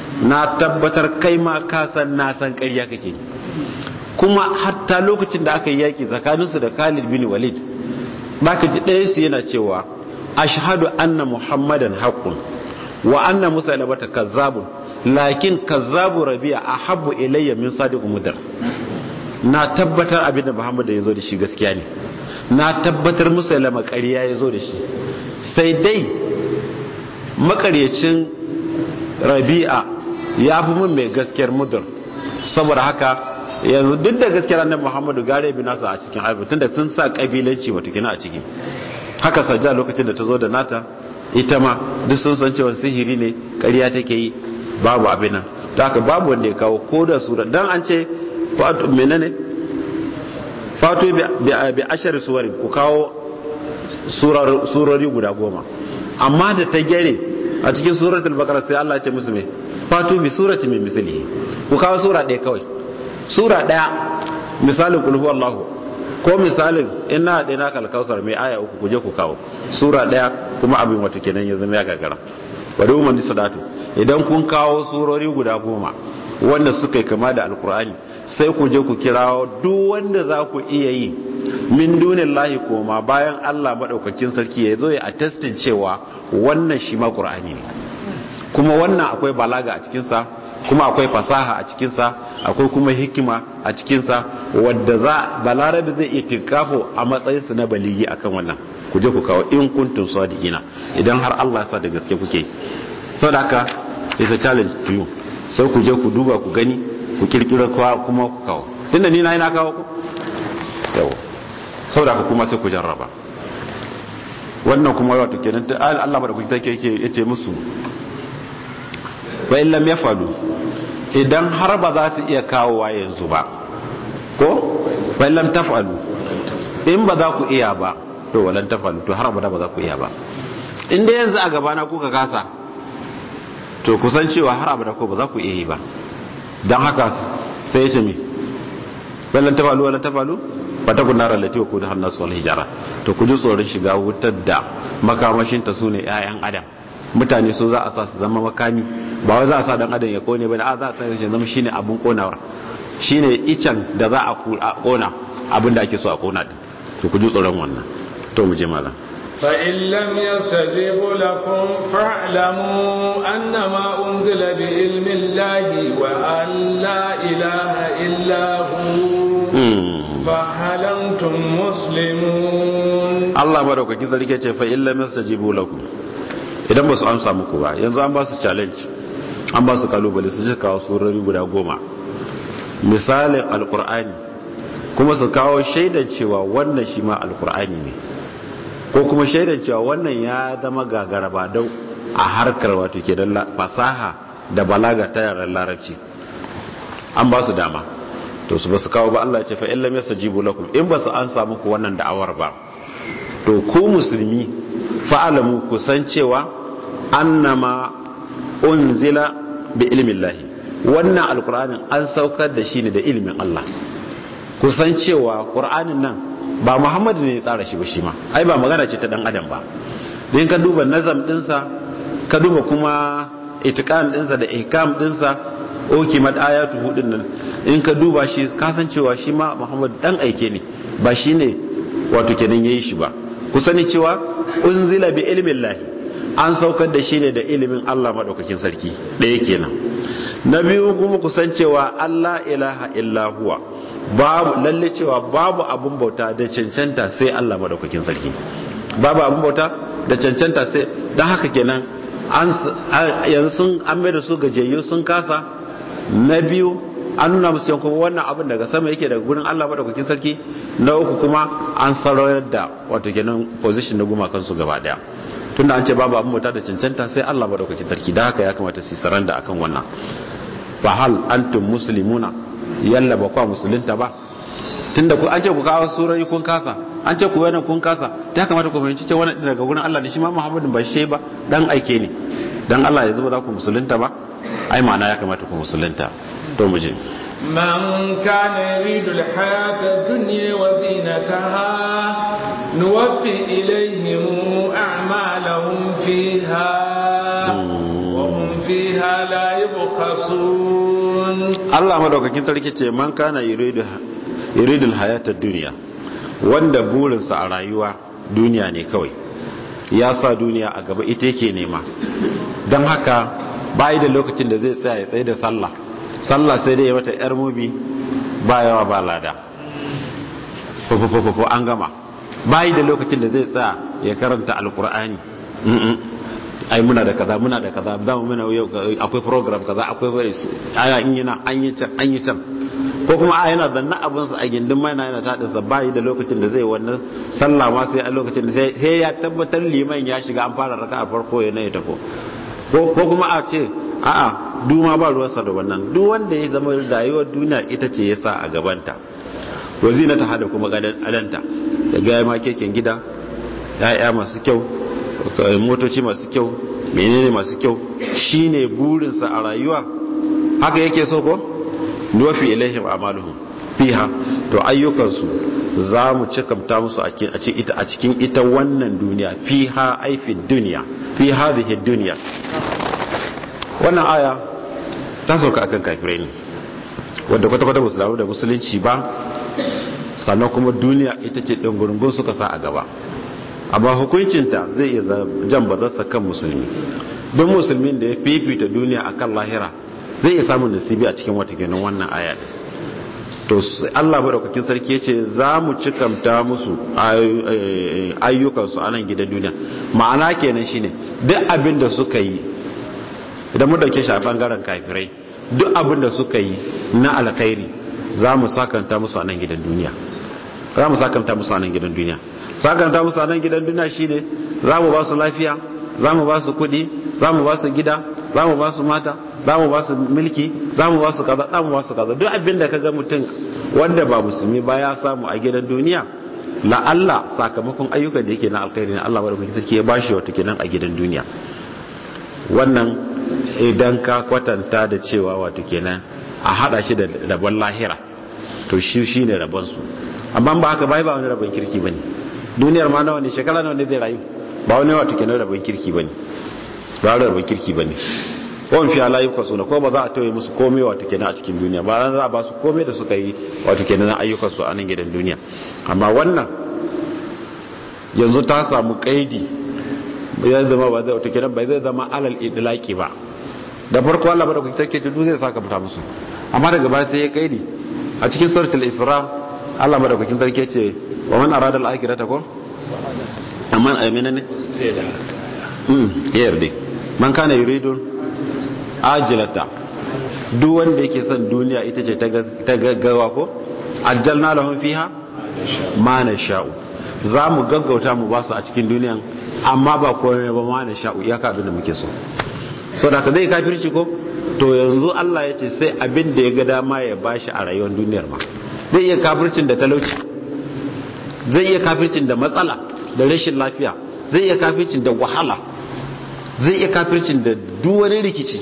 na tabbatar kai ma ka san na san ƙarya kake kuma hatta lokacin da aka yi yaki tsakaninsu da Khalid bin Walid baka ji ɗaya su yana cewa ashhadu anna muhammadan haqqun wa anna musailabata kazzabun lakin kazzabu rabi'a ahabbu ilayya min sadiq mudar na tabbatar abin da muhammad ya zo da shi gaskiya ne na tabbatar musailama ƙarya ya zo da shi sai dai makaryacin rabi'a ya fi mun mai gaskiyar mudar saboda haka yanzu duk da gaskiyar annabi muhammadu gare bi nasa a cikin aibu tunda sun sa kabilanci watakila a ciki haka sajja lokacin da ta zo da nata ita ma duk sun san cewa sihiri ne ƙarya take yi babu abin nan da haka babu wanda ya kawo ko da sura dan an ce fatu menene fatu bi ashar suwarin ku kawo surori guda goma amma da ta gere a cikin suratul baqara sai Allah ya ce musu me fatu bi surati min mislihi ku kawo sura ɗaya kawai sura ɗaya misalin kulhu Allahu ko misalin ina da ina kalkausar mai aya uku kuje ku kawo sura ɗaya kuma abin wato kenan ya zama ya gagara bari umar ni sadatu idan kun kawo surori guda goma wanda suka yi kama da alkur'ani sai ku je ku kirawo duk wanda za ku iya yi min dunin lahi koma bayan allah maɗaukakin sarki ya zo ya attestin cewa wannan shi ma ƙur'ani ne kuma wannan akwai balaga a cikinsa kuma akwai fasaha a cikinsa akwai kuma hikima a cikinsa wadda za balarabe zai iya tinkafo a matsayinsu na baligi akan wannan ku je ku kawo in kuntum sadiqina idan har Allah sa da gaske kuke saboda haka is a challenge to you sai ku je ku duba ku gani ku kirkira kuma ku kawo tunda ni na ina kawo ku yawa saboda haka kuma sai ku jarraba wannan kuma wato kenan ta Allah da kuke take yake yace musu wa illam yafalu idan har ba za su iya kawowa yanzu ba ko wa illam tafalu in ba za ku iya ba to walan tafalu to har ba za ku iya ba in da yanzu a gaba na kuka kasa to kusan cewa har abada ko ba za ku iya yi ba dan haka sai ya ce mi walan tafalu walan tafalu ba ta kunna rallati wa kudu hannu su hijara to ku ji tsoron shiga wutar da makamashinta su ne 'ya'yan adam mutane so za a sa su zama makami ba wai za a sa dan adam ya kone bane a za a sa shi zama shine abun konawar shine icen da za a kona abin da ake so a kona din to ku ji tsoron wannan to mu je malam فإن لم يستجيبوا لكم فاعلموا أنما أنزل بعلم الله وأن لا إله إلا هو فهل أنتم مسلمون الله بارك فيك ذلك فإن لم يستجيبوا لكم idan ba su amsa muku ba yanzu an ba su challenge an ba su kalubale su kawo surori guda goma misalin alkur'ani kuma su kawo shaidan cewa wannan shi ma alkur'ani ne ko kuma shaidan cewa wannan ya zama gagara ba dau a harkar wato ke don fasaha da balaga ta yaran larabci an ba su dama to su ba su kawo ba Allah ce fa in lam yastajibu lakum in ba su an samu ku wannan da'awar ba to ku musulmi fa'alamu ku san cewa annama unzila bi ilmin lahi wannan alkur'anin an saukar da shi ne da ilimin Allah ku san cewa qur'anin nan ba muhammadu ne ya tsara shi ba shi ma ai ba magana ce ta dan adam ba don ka duba nazam dinsa ka duba kuma itikan dinsa da ihkam dinsa oki mad ayatu hudun nan in ka duba shi ka san cewa shi ma muhammadu dan aike ne ba shi ne wato kenan yayi shi ba ku sani cewa unzila bi ilmin lahi an saukar da shi ne da ilimin Allah madaukakin sarki ɗaya kenan na biyu kuma ku san cewa Allah ilaha illa huwa babu lalle cewa babu abun bauta da cancanta sai Allah madaukakin sarki babu abun bauta da cancanta sai dan haka kenan an yanzu sun an mai da su gajiyayyu sun kasa na biyu an nuna musu yankun wannan abin daga sama yake daga gurin Allah madaukakin sarki na uku kuma an sarayar da wato kenan position na gumakan su gaba daya tunda an ce babu abin bauta da cancanta sai Allah madaukakin sarki da haka ya kamata su saranda akan wannan fa hal antum muslimuna yalla ba kwa musulunta ba tunda ku an ce ku kawo surori kun kasa an ce ku yana kun kasa ta kamata ku fahimci cewa wannan daga gurin Allah ne shi ma Muhammadin ba shi ba dan aike ne dan Allah ya zuba za ku musulunta ba ai ma'ana ya kamata ku musulunta to mu je من كان يريد الحياة الدنيا وزينتها نوفي إليهم أعمالهم فيها وهم فيها لا يبخسون Allah madaukakin sarki ce man kana yuridu yuridul hayatad dunya wanda burinsa a rayuwa duniya ne kawai ya sa duniya a gaba ita yake nema don haka bayi da lokacin da zai tsaya ya tsaye da sallah sallah sai dai ya mata yar mubi ba yawa ba lada fufufufuf an gama bayi da lokacin da zai tsaya ya karanta alkur'ani ai muna da kaza muna da kaza za mu muna yau akwai program kaza akwai bari su aya in yana an yi can an yi can ko kuma a yana zanna abin sa a gindin mai na yana tadin sa bayi da lokacin da zai wannan sallah ma sai a lokacin da sai ya tabbatar liman ya shiga an fara raka a farko ya ne ya tafo ko kuma a ce a'a duma ba ruwansa da wannan duk wanda ya zama rayuwar duniya ita ce ya sa a gabanta wazina ta hada kuma adanta ya gaya ma keken gida ya'ya masu kyau motoci masu kyau menene masu kyau shine burinsa a rayuwa haka yake so ko nuwafi ilaihim amaluhum fiha to ayyukansu za mu cikamta musu a cikin ita wannan duniya fiha aifin duniya fi hadhihi duniya wannan aya ta sauka akan kafirai ne wanda kwata-kwata ba su damu da musulunci ba sannan kuma duniya ita ce ɗungurungun suka sa a gaba amma hukuncinta zai iya jan bazarsa kan musulmi don musulmin da ya fifita duniya a kan lahira zai iya samun nasibi a cikin wata kenan wannan aya to Allah madaukakin sarki yace za mu cikamta musu ayyukansu a nan gidan duniya ma'ana kenan shine duk abin da suka yi idan mu dauke shi a bangaren kafirai duk abin da suka yi na alkhairi za mu sakanta musu a nan gidan duniya za mu sakanta musu a nan gidan duniya sakanta musu a nan gidan duniya shine za mu ba su lafiya za mu ba su kudi za mu ba su gida za mu ba su mata za mu ba su mulki za mu ba su kaza za mu ba su kaza duk abin da kaga mutum wanda ba musulmi ba ya samu a gidan duniya la Allah sakamakon ayyukan da yake na alkhairi na Allah madaukakin sarki ya bashi wato kenan a gidan duniya wannan idan ka kwatanta da cewa wato kenan a hada shi da rabon lahira to shi shine rabon su amma ba haka bai ba wani rabon kirki bane duniyar ma nawa ne shekara nawa ne zai rayu ba wani wato kenan rabon kirki bane ba wani rabon kirki bane wani fiye layi kwaso na ko ba za a tauye musu komai wato kenan a cikin duniya ba za a ba su komai da suka yi wato kenan ayyukansu a nan gidan duniya amma wannan yanzu ta samu kaidi ya zama ba zai wato kenan bai zai zama alal idlaki ba da farko Allah ba da kuke take tudu zai saka fita musu amma daga baya sai ya kaidi a cikin suratul isra Allah madaukakin sarki ce wa man arada al-akhirata ko amma amina ne mm yarde man kana yuridu ajilata duk wanda yake son duniya ita ce ta gaggawa ko ajjalna lahum fiha ma nasha'u za mu gaggauta mu basu a cikin duniyan amma ba komai ba ma nasha'u ya ka abin da muke so so da ka zai kafirci ko to yanzu Allah ya ce sai abin da ya ga dama ya bashi a rayuwar duniyar ma zai iya kafircin da talauci zai iya kafircin da matsala da rashin lafiya zai iya kafircin da wahala zai iya kafircin da duk wani rikici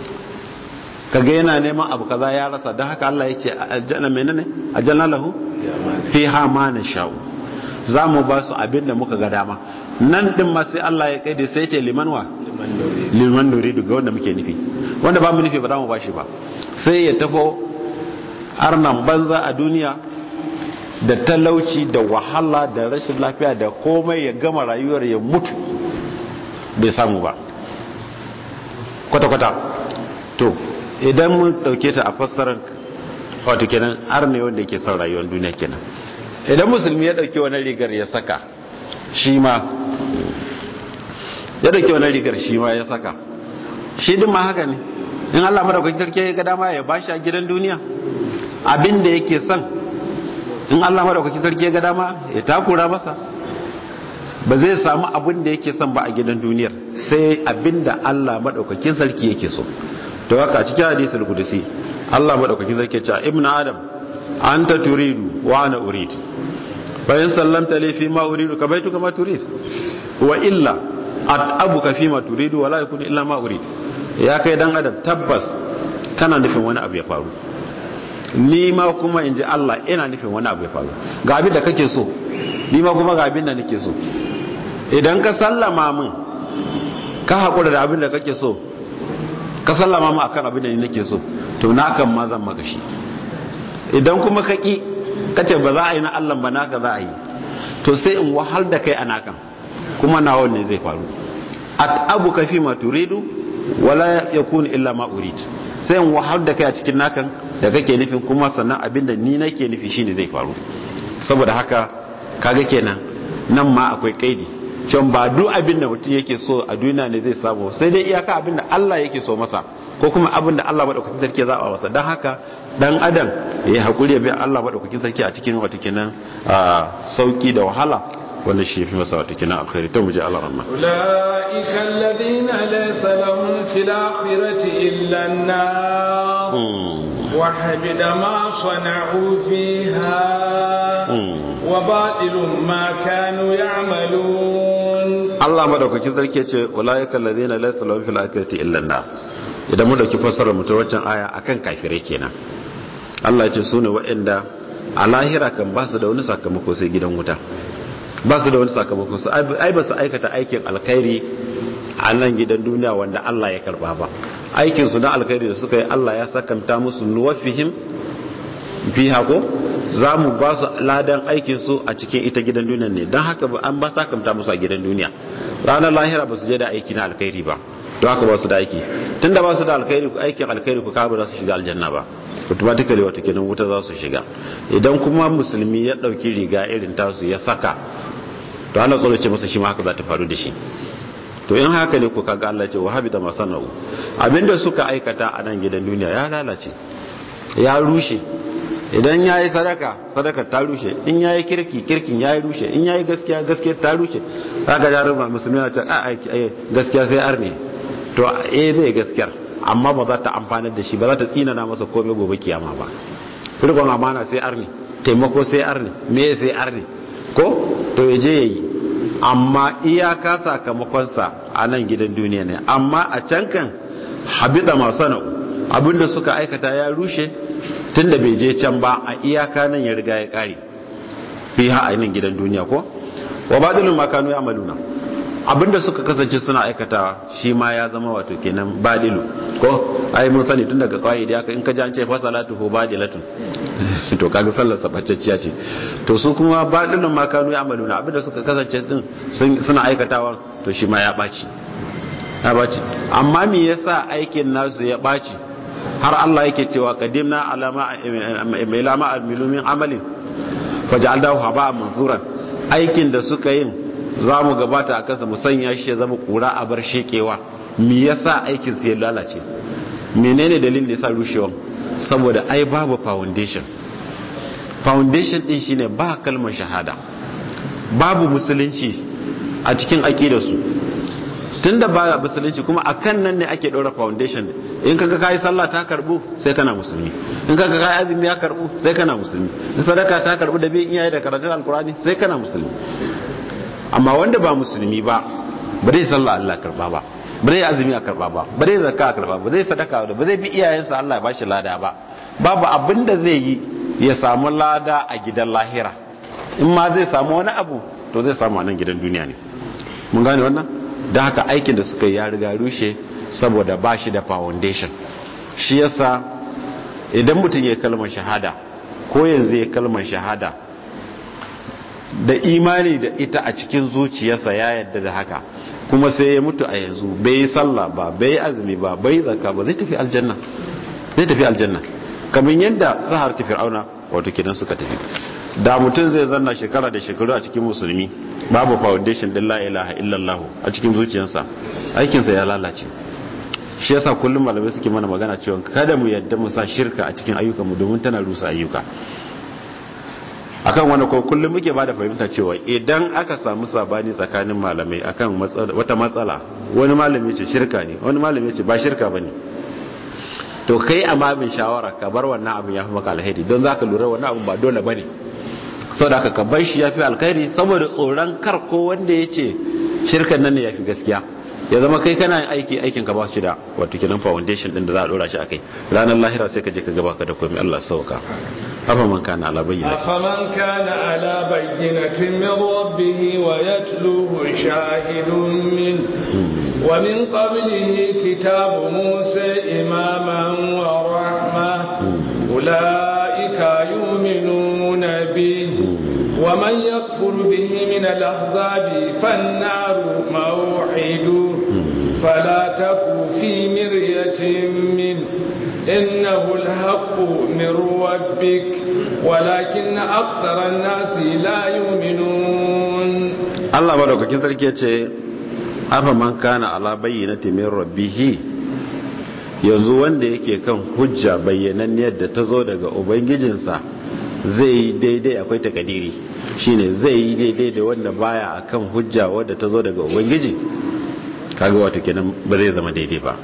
kaga yana neman abu kaza ya rasa don haka Allah ya ce aljanna menene aljanna lahu fiha ma nasha'u za mu ba su abin da muka ga dama nan din ma sai Allah ya kai da sai ce liman wa liman nuridu ga wanda muke nufi wanda ba mu nufi ba za mu ba shi ba sai ya tafo arnan banza a duniya da talauci da wahala da rashin lafiya da komai ya gama rayuwar ya mutu bai samu ba kwata-kwata to idan mun dauke ta a fassarar wato kenan arne wanda yake son rayuwar duniya kenan idan musulmi ya dauki wani rigar ya saka shi ma ya dauki wani rigar shi ma ya saka shi din ma haka ne in Allah madaukakin sarki ya ga dama ya bashi a gidan duniya abin da yake son in Allah madaukakin sarki ya ga dama ya takura masa ba zai samu abin da yake son ba a gidan duniyar sai abin da Allah madaukakin sarki yake so to haka cikin hadisul qudusi Allah madaukakin sarki ya ce ibnu adam anta turidu wa ana urid fa in sallamta li fi ma uridu ka baitu kama turid wa illa atabuka fi ma turidu wa la yakunu illa ma urid ya kai dan adam tabbas kana nufin wani abu ya faru ni ma kuma in ji Allah ina nufin wani abu ya faru ga abin da kake so ni ma kuma ga abin da nake so idan ka sallama min ka haƙura da abin da kake so ka sallama mu akan abin da ni nake so to na kan ma zan maka shi idan kuma ka ki kace ba za a yi na Allah ba naka za a yi to sai in wahal da kai a nakan kuma nawa ne zai faru at abu ka fi ma turidu wala yakun illa ma urid sai in wahal da kai a cikin nakan da kake nufin kuma sannan abin da ni nake nufi shine zai faru saboda haka kaga kenan nan ma akwai kaidi can ba duk abin da mutum yake so a duniya ne zai samu sai dai iyaka abin da Allah yake so masa ko kuma abin da Allah madaukakin sarki ya zaba masa dan haka dan adam ya hakuri ya bi Allah madaukakin sarki a cikin wato kenan sauki da wahala wanda shi fi masa wato kenan alkhairi to muje Allah rahma ulaika alladhina laysa lahum fil akhirati illa an-nar wa habida ma sana'u fiha wa batilun ma kanu ya'malun Allah madaukakin sarki ce ulaika alladhina laysa lahum fil akhirati illa an-nar idan mu dauki fassarar mu ta wancan aya akan kafirai kenan Allah ya ce sune waɗanda a lahira kan ba su da wani sakamako sai gidan wuta ba su da wani sakamako su ai ba su aikata aikin alkhairi a nan gidan duniya wanda Allah ya karba ba aikin su na alkhairi da suka yi Allah ya sakanta musu nuwafihim fi hako za mu ba su ladan aikin su a cikin ita gidan duniya ne don haka an ba sakamta musu a gidan duniya ranar lahira ba su je da aiki na alkhairi ba don haka ba su da aiki tunda ba su da alkhairi aikin alkhairi ku kawo za su shiga aljanna ba automatically wata kenan wuta za su shiga idan kuma musulmi ya dauki riga irin tasu ya saka to ana tsoro ce masa shi ma haka za ta faru da shi to in haka ne ku kaga Allah ce wahabi da masana'u abinda suka aikata a nan gidan duniya ya lalace ya rushe idan ya yi sadaka sadaka ta rushe in ya yi kirki kirkin ya yi rushe in ya yi gaskiya gaskiya ta rushe za ka jarin ba musulmi na ce a gaskiya sai arne to eh zai gaskiyar amma ba za ta amfanar da shi ba za ta tsinana masa komai gobe kiyama ba rikon amana sai arne taimako sai arne me sai arne ko to ya je ya yi amma iyaka sakamakonsa a nan gidan duniya ne amma a can kan habida masu na'u abinda suka aikata ya rushe tun da bai je can ba a iyaka nan ya riga ya kare fi ha a nan gidan duniya ko wa badilun makanu ya amaluna abinda suka kasance suna aikata shi ma ya zama wato kenan badilu ko ai mun sani tun daga kawai da in ka ji an ce fa salatu ko badilatun to kaga sallar sabacciya ce to su kuma badilun makanu ya amaluna abinda suka kasance din suna aikatawa to shi ma ya baci ya baci amma me yasa aikin nasu ya baci har Allah yake cewa qadimna alama ilama amilu min amalin faj'alnahu haba'an manzuran aikin da suka yin zamu gabata a kansa mu sanya shi ya zama kura a bar shekewa me yasa aikin su ya lalace menene dalilin da yasa rushewan saboda ai babu foundation foundation din shine ba kalmar shahada babu musulunci a cikin aqidarsu tunda ba musulunci kuma akan nan ne ake ɗora foundation in kaga kai sallah ta karbu sai kana musulmi in kaga kai azumi ya karbu sai kana musulmi in sadaka ta karbu da bin iyaye da karatun alkurani sai kana musulmi amma wanda ba musulmi ba ba zai sallah Allah karba ba ba zai azumi a karba ba ba zai zakka a karba ba zai sadaka ba zai bi iyayensa Allah ya bashi lada ba babu abin da zai yi ya samu lada a gidan lahira in ma zai samu wani abu to zai samu a nan gidan duniya ne mun gane wannan da haka aikin da suka yi ya riga rushe saboda ba shi da foundation shi yasa idan mutum ya kalmar shahada ko yanzu ya kalmar shahada da imani da ita a cikin zuciyarsa ya yadda da haka kuma sai ya mutu a yanzu bai yi sallah ba bai yi azumi ba bai yi zakka ba zai tafi aljanna zai tafi aljanna kamar yadda sahar ta fir'auna wato kidan suka tafi da mutum zai zanna shekara da shekaru a cikin musulmi babu foundation din la ilaha illallah a cikin zuciyarsa aikinsa ya lalace shi yasa kullum malamai suke mana magana cewa kada mu yadda mu sa shirka a cikin ayyukan mu domin tana rusa ayyuka akan wani ko kullum muke bada fahimta cewa idan aka samu sabani tsakanin malamai akan wata matsala wani malami ce shirka ne wani malami ce ba shirka bane to kai a babin shawara ka bar wannan abin ya fi maka alheri don zaka lura wannan abin ba dole bane saboda ka bar shi yafi alkhairi saboda tsoron kar ko wanda ya ce shirkan nan ne yafi gaskiya ya zama kai kana aiki aikin ka ba shi da wato kenan foundation din da za a dora shi akai ranar lahira sai ka je ka gaba ka da komai Allah sauka afa man kana ala bayyinati afa man kana ala bayyinatin min rabbih wa yatluhu shahidun min ومن قبله كتاب موسى إماما ورحمة أولئك يؤمنون به ومن يكفر به من الأحزاب فالنار موعده فلا تك في مرية منه إنه الحق من ربك ولكن أكثر الناس لا يؤمنون الله بارك كذلك يتي أفمن كان على بينة من ربه yanzu wanda yake kan hujja bayyananniyar da ta zo daga ubangijinsa zai yi daidai akwai takadiri shine zai yi daidai da wanda baya akan hujja wadda ta zo daga ubangiji kaga wato kenan ba zai zama daidai ba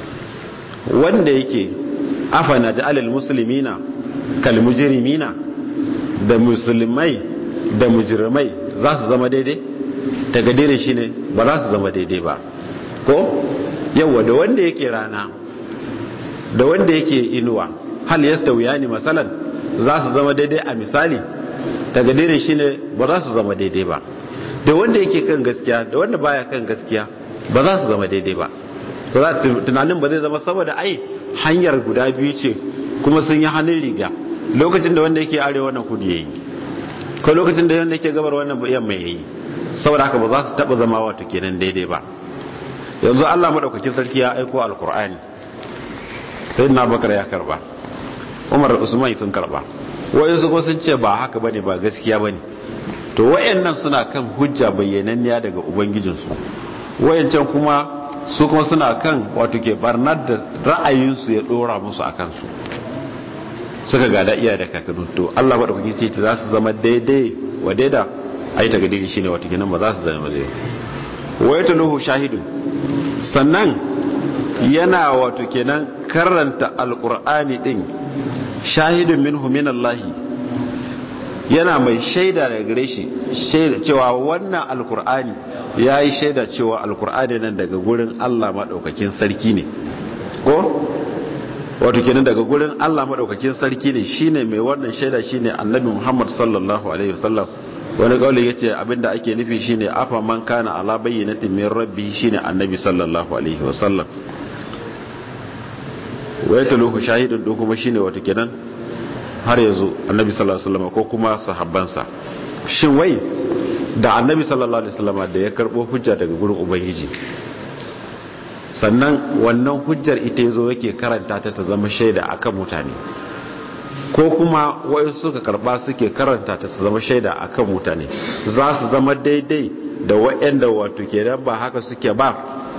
wanda yake afana ja'alal muslimina kal mujrimina da musulmai da mujrimai za su zama daidai takadirin shine ba za su zama daidai ba ko yawa da wanda yake rana da wanda yake inuwa hal yastawiyani masalan za su zama daidai a misali takadirin shine ba za su zama daidai ba da wanda yake kan gaskiya da wanda baya kan gaskiya ba za su zama daidai ba tunanin ba zai zama saboda ai hanyar guda biyu ce kuma sun yi hannun riga lokacin da wanda yake arewa wannan kudu yayi ko lokacin da wanda yake gabar wannan yamma yayi saboda haka ba za su taba zama wato kenan daidai ba yanzu Allah madaukakin sarki ya aiko alkur'ani sayyidina bakar ya karba umar usman sun karba wayansu ko sun ce ba haka bane ba gaskiya bane to wayannan suna kan hujja bayyananniya daga ubangijinsu wayancan kuma su kuma suna kan wato ke barnar da ra'ayinsu ya dora musu a kansu suka gada iya da kakadu to Allah ba da kuke ce za su zama daidai wa daida ai ta gadiri shine wato kenan ba za su zama daidai waya taluhu shahidun sannan yana wato kenan karanta alqur'ani din shahidun minhu minallahi yana mai shaida daga gare shi cewa wannan alkur'ani ya yi shaida cewa alkur'ani nan daga gurin allah maɗaukakin sarki ne ko wato kenan daga gurin allah maɗaukakin sarki ne shine mai wannan shaida shine annabi muhammad sallallahu alaihi wasallam wani kauli ya ce abinda ake nufi shine afa man kana ala bayyinatin min rabbi shine annabi sallallahu alaihi wasallam waya taluhu shahidun din kuma shine wato kenan har yanzu annabi sallallahu alaihi wasallam ko kuma sahabbansa shin wai da annabi sallallahu alaihi wasallam da ya karbo hujja daga gurin ubangiji sannan wannan hujjar ita yazo yake karanta ta ta zama shaida akan mutane ko kuma wai suka karba suke karanta ta ta zama shaida akan mutane za su zama daidai da waɗanda wato kenan ba haka suke ba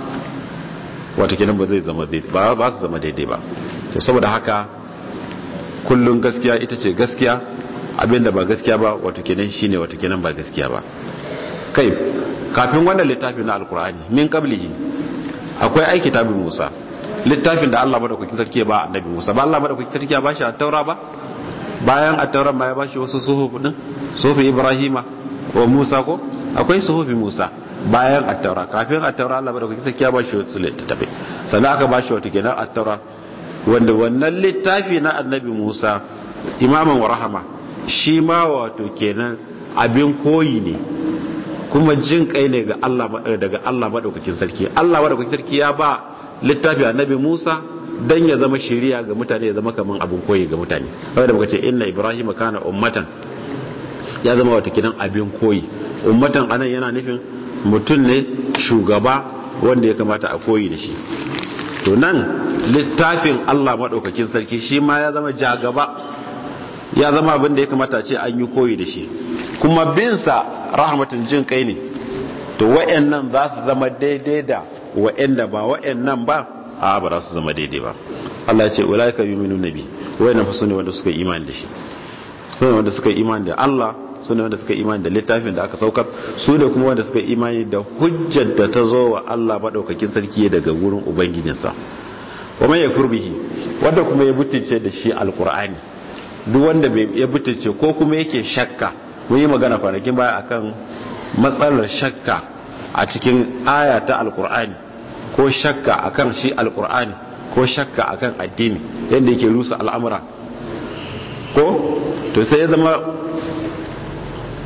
wato kenan ba zai zama daidai ba ba su zama daidai ba to saboda haka kullun gaskiya ita ce gaskiya abinda ba gaskiya ba wato kenan shine wato kenan ba gaskiya ba kai kafin wannan littafin na alkur'ani min qablihi akwai ai kitabin Musa littafin da Allah madaukakin sarki ya ba annabi Musa ba Allah madaukakin sarki ya ba shi at-taura ba bayan at-taura ma ya ba shi wasu suhuf din suhufi Ibrahima wa Musa ko akwai suhufi Musa bayan at-taura kafin at-taura Allah madaukakin sarki ya ba shi wasu littafi sannan aka ba shi wato kenan at-taura wanda wannan littafi na annabi Musa imaman wa rahama shi ma wato kenan abin koyi ne kuma jin kai ne ga Allah daga Allah madaukakin sarki Allah madaukakin sarki ya ba littafi annabi Musa dan ya zama shari'a ga mutane ya zama kaman abin koyi ga mutane kawai da muka ce inna ibrahim kana ummatan ya zama wato kenan abin koyi ummatan anan yana nufin mutum ne shugaba wanda ya kamata a koyi da shi to nan littafin Allah maɗaukakin sarki shi ma ya zama jagaba ya zama abin da ya kamata ce an yi koyi da shi kuma binsa rahmatin jin kai ne to wa'annan za su zama daidai da wa'anda ba wa'annan ba a ba za su zama daidai ba Allah ya ce ulaika yu'minu nabi wa'annan fa sune wanda suka yi imani da shi sune wanda suka yi imani da Allah su ne wanda suka imani da littafin da aka saukar su ne kuma wanda suka imani da hujjar da ta zo wa Allah maɗaukakin sarki daga wurin ubangijinsa wa mai yakfur bihi wanda kuma ya butulce da shi alqur'ani duk wanda ya butulce ko kuma yake shakka mun yi magana kwanakin baya akan matsalar shakka a cikin aya ta alqur'ani ko shakka akan shi alqur'ani ko shakka akan addini yadda yake rusa al'amura ko to sai ya zama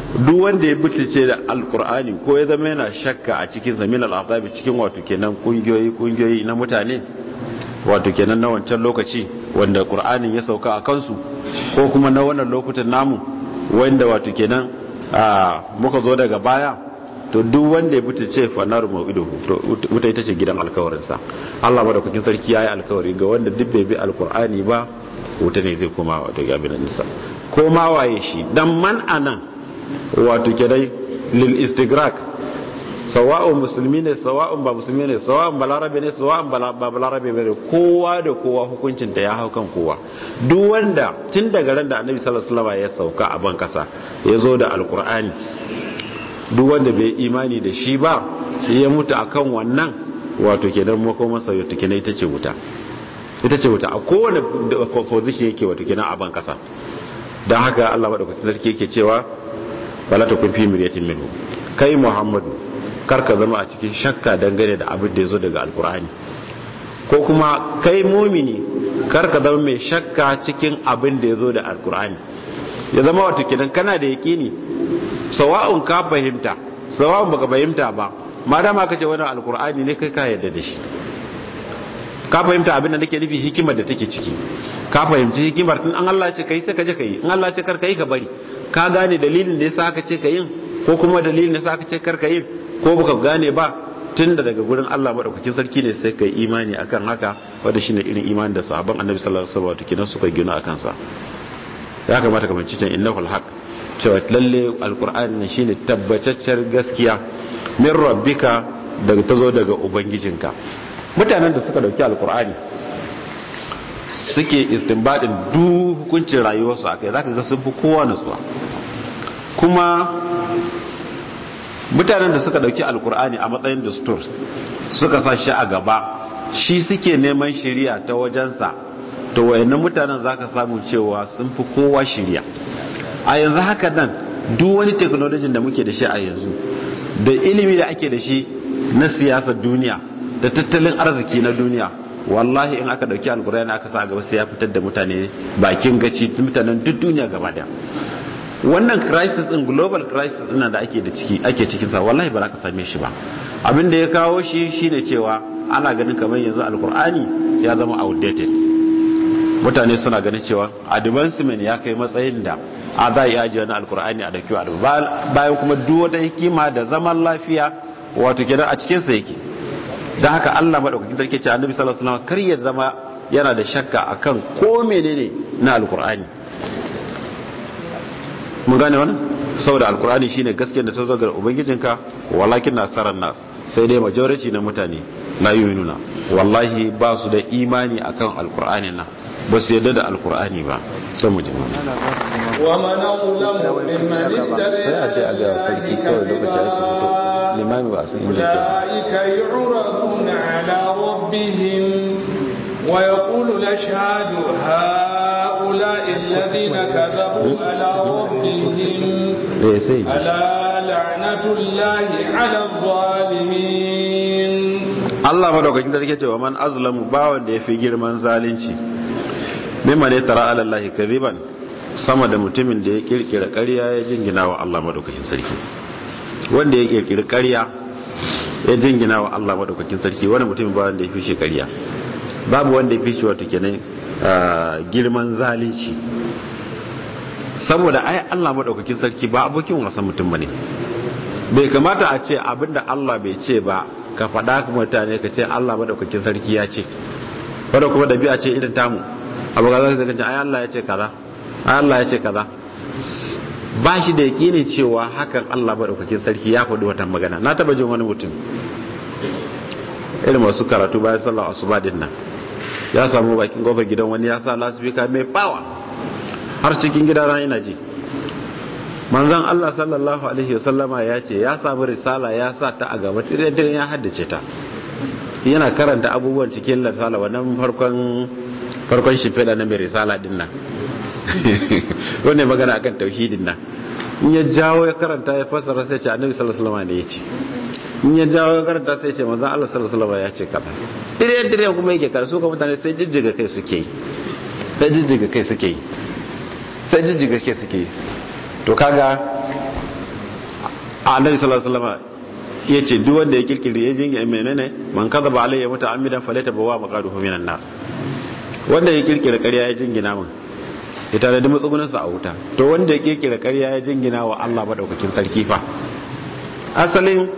duk wanda ya butice da alkur'ani ko ya zama yana shakka a cikin zamin al'adabi cikin wato kenan kungiyoyi kungiyoyi na mutane wato kenan na wancan lokaci wanda qur'anin ya sauka a kansu ko kuma na wannan lokutan namu wanda wato kenan muka zo daga baya to duk wanda ya butice fanar ma'ido wuta ita ce gidan alkawarinsa Allah madaukakin sarki ya yi alkawari ga wanda duk bai bi alkur'ani ba wuta ne zai koma wato abin nisa ko ma waye shi dan man anan wato kedai lil istigrak sawa'un musulmi ne sawa'un ba musulmi ne sawa'un balarabe ne sawa'un ba balarabe ne kowa da kowa hukuncin ta ya hau kan kowa duk wanda tun daga ran da annabi sallallahu alaihi wasallam ya sauka a ban kasa ya zo da alkur'ani duk wanda bai imani da shi ba ya mutu akan wannan wato kenan makomansa wato kenan ita ce wuta ita ce wuta a kowane position yake wato kenan a ban kasa don haka Allah madaukakin sarki yake cewa wala ta kun fi miryatin minhu kai Muhammadu kar ka zama a cikin shakka dangane da abin da yazo daga alkur'ani ko kuma kai mumini kar ka zama mai shakka cikin abin da yazo da alkur'ani ya zama wato kenan kana da yakini sawa'un ka fahimta sawa'un baka fahimta ba madama kace wannan alkur'ani ne kai ka yarda da shi ka fahimta abin da nake nufi hikimar da take ciki ka fahimci hikimar tun an Allah ce kai sai ka je ka yi in Allah ce kar ka yi ka bari ka gane dalilin da yasa aka ce ka yin ko kuma dalilin da yasa aka ce kar ka yi ko baka gane ba tun da daga gurin Allah madaukakin sarki ne sai ka yi imani akan haka wanda shine irin imanin da sahabban Annabi sallallahu alaihi wasallam kinan suka gina akan sa ya kamata ka manci can innahul haq cewa lalle alqur'ani shine tabbataccen gaskiya min rabbika daga tazo daga ubangijinka mutanen da suka dauki alkur'ani suke istinbadin duk hukuncin rayuwarsu a kai zaka ga sun fi kowa nutsuwa kuma mutanen da suka dauki alkur'ani a matsayin dastur suka sa shi a gaba shi suke neman shiriya ta wajensa to wayannan mutanen zaka samu cewa sun fi kowa shiriya a yanzu haka nan duk wani technology da muke da shi a yanzu da ilimi da ake da shi na siyasar duniya da tattalin arziki na duniya wallahi in aka dauki alkur'ani aka sa gaba sai ya fitar da mutane bakin gaci mutanen duk duniya gaba daya wannan crisis din global crisis din da ake da ciki ake cikin sa wallahi ba za ka same shi ba abin da ya kawo shi shine cewa ana ganin kamar yanzu alkur'ani ya zama outdated mutane suna ganin cewa advancement ya kai matsayin da a za a iya ajiye wani alkur'ani a dauki bayan kuma duk wata hikima da zaman lafiya wato kenan a cikin sa yake don haka Allah maɗaukakin sarki ce annabi sallallahu alaihi wasallam kar ya zama yana da shakka akan ko menene na alkur'ani mun gane wannan saboda alkur'ani shine gaskiyar da ta zo ga ubangijinka walakin na tsaron nas sai dai majority na mutane la yu'minuna wallahi ba su da imani akan alkur'ani nan ba su yarda da alkur'ani ba sai mu ji wa man awlamu mimman ittara sai a ce a ga sarki kawai lokaci ya su fito limami ba sun inda ke أولئك يعرضون على ربهم ويقول الأشهاد هؤلاء الذين كذبوا على ربهم eh sai ji ألا لعنة الله على الظالمين Allah madaukakin sarki ce wa man azlamu ba wanda ya fi girman zalunci mimma ne tara ala Allah kadhiban sama da mutumin da ya kirkira ƙarya ya jingina wa Allah madaukakin sarki wanda ya kirkiri ƙarya ya jingina wa Allah madaukakin sarki wani mutumin ba wanda ya fi shi ƙarya babu wanda ya fi shi wato kenan ah, girman zalunci saboda ai Allah madaukakin sarki ba abokin wasan mutum bane bai kamata a ce abinda Allah bai ce ba ka faɗa ka mutane ka ce Allah madaukakin sarki ya ce wadda kuma dabi'a ce irin tamu abu ga zai zai ai Allah ya ce kaza ai Allah ya ce kaza ba shi da yakinin cewa hakan Allah madaukakin sarki ya faɗi wata magana na taba jin wani mutum irin masu karatu bayan sallar asuba din nan ya samu bakin kofar gidan wani ya sa lasifika mai bawa har cikin gidana ina ji manzon Allah sallallahu alaihi wasallama ya ce ya samu risala ya sa ta a gaba tire-tire ya haddace ta yana karanta abubuwan cikin risala wannan farkon farkon shimfiɗa na mai risala din nan wannan magana akan tauhidin nan in ya jawo ya karanta ya fassara sai ce annabi sallallahu alaihi wasallama ne ya ce in ya jawo ya karanta sai ce manzon Allah sallallahu alaihi wasallama ya ce kaza tire-tire kuma yake karatu ka mutane sai jijjiga kai suke yi sai jijjiga kai suke yi sai jijjiga kai suke yi to kaga annabi sallallahu alaihi wasallam ya ce duk wanda ya kirkiri ya jinga menene man kadhaba alayya muta'ammidan falata bawa maqaduhu minan nar wanda ya kirkira ƙarya ya jingina min ya tare da matsugunin sa a wuta to wanda ya kirkira ƙarya ya jingina wa Allah madaukakin sarki fa asalin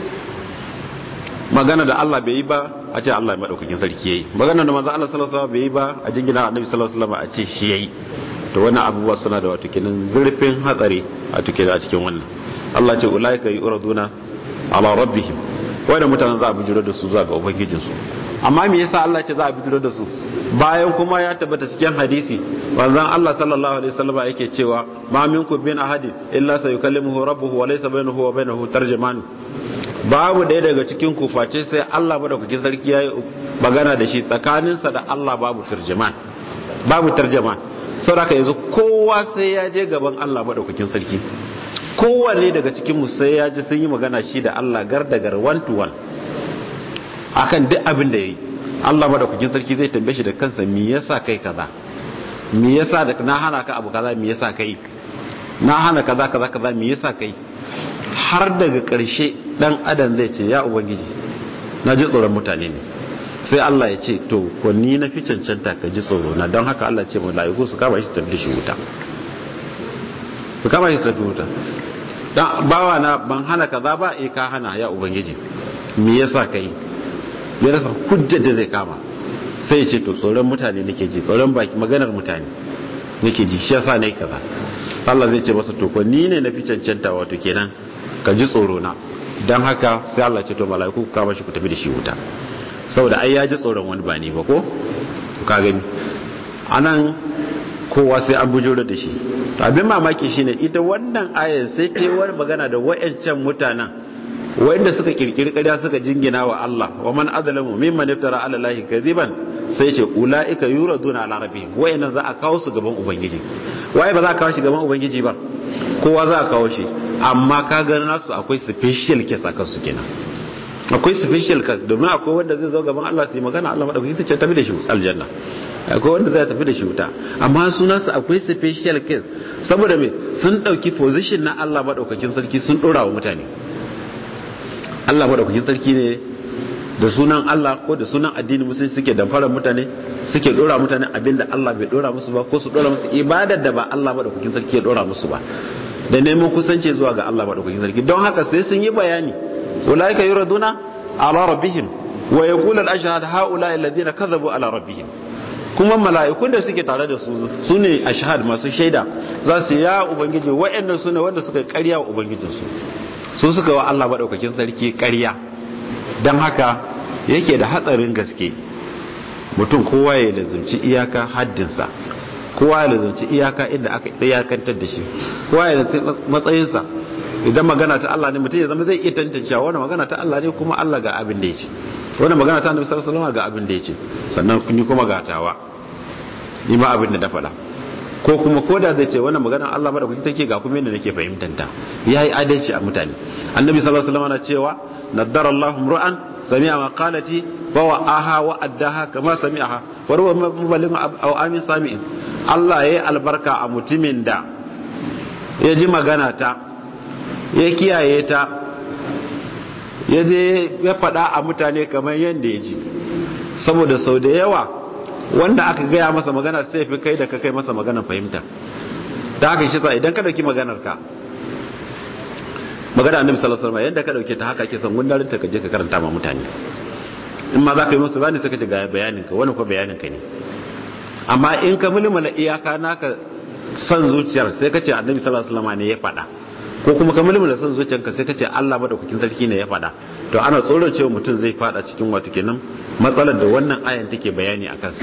magana da Allah bai yi ba a ce Allah madaukakin sarki yayi magana da manzo Allah sallallahu alaihi wasallam bai yi ba a jingina annabi sallallahu alaihi wasallam a ce shi yayi to wannan abubuwa suna da wato kenan zurfin hatsari a tuke a cikin wannan Allah ce ulaika yuraduna ala rabbihim wanda mutanen za a bijiro da su zuwa ga ubangijinsu amma me yasa Allah ce za a bijiro da su bayan kuma ya tabbata cikin hadisi wanzan Allah sallallahu alaihi wasallam yake cewa ma minkum bin ahadin illa sayukallimuhu rabbuhu wa laysa bainahu wa bainahu tarjuman babu ɗaya daga cikin ku face sai Allah madaukakin sarki yayi magana da shi tsakaninsa da Allah babu tarjuman babu tarjuman saboda yanzu kowa sai ya je gaban Allah madaukakin sarki kowanne daga cikinmu sai ya ji sun yi magana shi da Allah gar da gar one to one akan duk abin da ya yi Allah madaukakin sarki zai tambaye shi da kansa me yasa kai kaza me yasa da na hana ka abu kaza me yasa kai na hana kaza kaza kaza me yasa kai har daga karshe dan adam zai ce ya ubangiji na ji tsoron mutane ne sai Allah ya ce to ko ni na fi cancanta ka ji tsoro na don haka Allah ce mala'iku su kama shi tafi da shi wuta su kama shi tafi wuta dan bawa na ban hana kaza ba eh ka hana ya ubangiji me yasa kai ya rasa hujjar da zai kama sai ya ce to tsoron mutane nake ji tsoron baki maganar mutane nake ji shi yasa nayi kaza Allah zai ce masa to ko ni ne na fi cancanta wato kenan ka ji tsoro na dan haka sai Allah ce to mala'iku ku kama shi ku tafi da shi wuta saboda ai ya ji tsoron wani ba ni ba ko ka gani anan kowa sai an bujuro da shi abin mamaki shine ita wannan ayar sai ta wani magana da wayancan mutanen wanda suka kirkiri ƙarya suka jingina wa Allah wa man azlamu mimman iftara ala allahi kadiban sai ce ulaika yuraduna ala rabbihim wayannan za a kawo su gaban ubangiji waye ba za a kawo shi gaban ubangiji ba kowa za a kawo shi amma ka ga nasu akwai special case a kansu kenan akwai special case domin akwai wanda zai zo gaban Allah su yi magana Allah madaukaki sai tafi da shi aljanna akwai wanda zai tafi da shi wuta amma sunansu akwai special case saboda me sun dauki position na Allah madaukakin sarki sun dora wa mutane Allah madaukakin sarki ne da sunan Allah ko da sunan addini musulunci suke damfarar mutane suke dora mutane abinda Allah bai dora musu ba ko su dora musu ibadar da ba Allah madaukakin sarki ya dora musu ba da neman kusanci zuwa ga Allah madaukakin sarki don haka sai sun yi bayani ulaika yuraduna ala rabbihim wa yaqulu al-ashhad haula alladhina kadhabu ala rabbihim kuma mala'ikun da suke tare da su su ne a shahad masu shaida za su ya ubangiji wa'annan su ne wanda suka karya wa ubangijinsu su suka wa Allah maɗaukakin sarki karya don haka yake da hatsarin gaske mutum kowa ya lazumci iyaka haddinsa kowa ya lazumci iyaka inda aka iyakantar da shi kowa ya lazumci matsayinsa idan magana ta Allah ne mutum ya zama zai iya tantancewa wani magana ta Allah ne kuma Allah ga abin da ya ce wani magana ta Annabi sallallahu alaihi wasallam ga abin da ya ce sannan kun yi kuma gatawa ni ma abin da na faɗa ko kuma ko da zai ce wannan magana Allah madaukaki take ga kuma yadda nake fahimtar ta yayi adalci a mutane annabi sallallahu alaihi wasallam na cewa naddara Allahu ru'an sami'a maqalati wa wa'aha wa addaha kama sami'aha wa ruwa muballigh aw amin sami'in Allah yayi albarka a mutumin da ya ji magana ta ya kiyaye ta ya je ya faɗa a mutane kamar yadda ya ji saboda sau da yawa wanda aka gaya masa magana sai fi kai da ka kai masa magana fahimta ta haka shi sa idan ka dauki maganar ka magana annabi sallallahu alaihi wasallam yanda ka dauke ta haka ake son gundarin ta ka je ka karanta ma mutane in ma za ka yi musu bani sai ka ce ga bayanin ka wani ko bayanin ka ne amma in ka mulmula iyaka naka son zuciyar sai ka ce annabi sallallahu alaihi wasallam ne ya faɗa ko kuma ka mulmula son zuciyarka sai ka ce Allah madaukakin sarki ne ya faɗa to ana tsoron cewa mutum zai fada cikin wato kenan matsalar da wannan ayan take bayani a kansa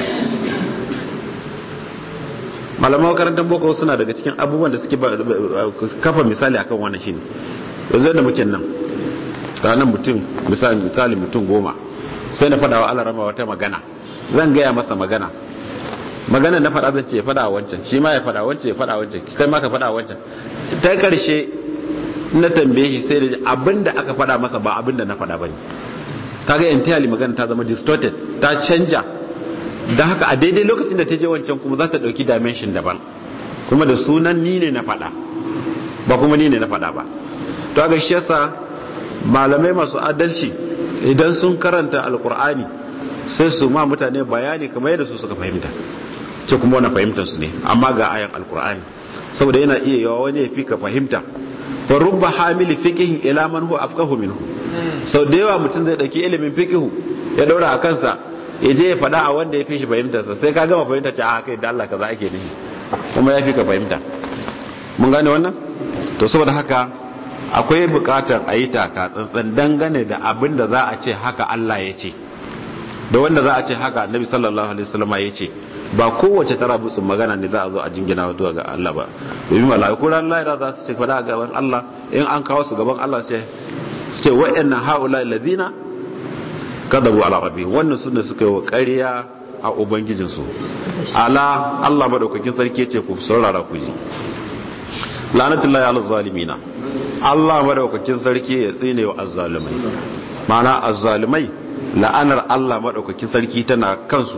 malaman makarantar boko suna daga cikin abubuwan da suke kafa misali akan wannan shine yanzu da muke nan ranar mutum misali misali mutum goma sai na fada wa Allah rama wata magana zan gaya masa magana magana na fada zan ce ya fada wancan shi ma ya fada wancan ya fada wancan kai ma ka fada wancan ta karshe na tambaye shi sai da abinda aka fada masa ba abinda na fada bane kaga entirely magana ta zama distorted ta canja don haka a daidai lokacin da ta je wancan kuma za ta dauki dimension daban kuma da sunan ni ne na fada ba kuma ni ne na fada ba to ga shi yasa malamai masu adalci idan sun karanta alkur'ani sai su ma mutane bayani kamar yadda su suka fahimta ce kuma wani fahimtar su ne amma ga ayan alkur'ani saboda yana iya yawa wani ya fi ka fahimta fa rubba hamili fiqihin ila man huwa afqahu minhu sau da yawa mutum zai dauki ilimin fiqihu ya daura a kansa ya je ya faɗa a wanda ya fi shi fahimtarsa sai ka gama fahimta ce a kai da Allah kaza ake nufi kuma ya fi ka fahimta mun gane wannan to saboda haka akwai bukatar a yi taka tsantsan dangane da abin da za a ce haka Allah ya ce da wanda za a ce haka annabi sallallahu alaihi wasallam ya ce ba kowace tara butsun magana ne za a zo a jingina zuwa ga Allah ba domin mala'iku ran lahira za su ce fada gaban Allah in an kawo su gaban Allah sai su ce wa'annan haula alladhina kadabu ala rabbi wannan sunne suka yi wa ƙarya a ubangijinsu ala Allah madaukakin sarki ce ku saurara ku ji lanatullahi ala zalimina Allah madaukakin sarki ya tsine wa azzalimai ma'ana azzalimai la'anar Allah madaukakin sarki tana kansu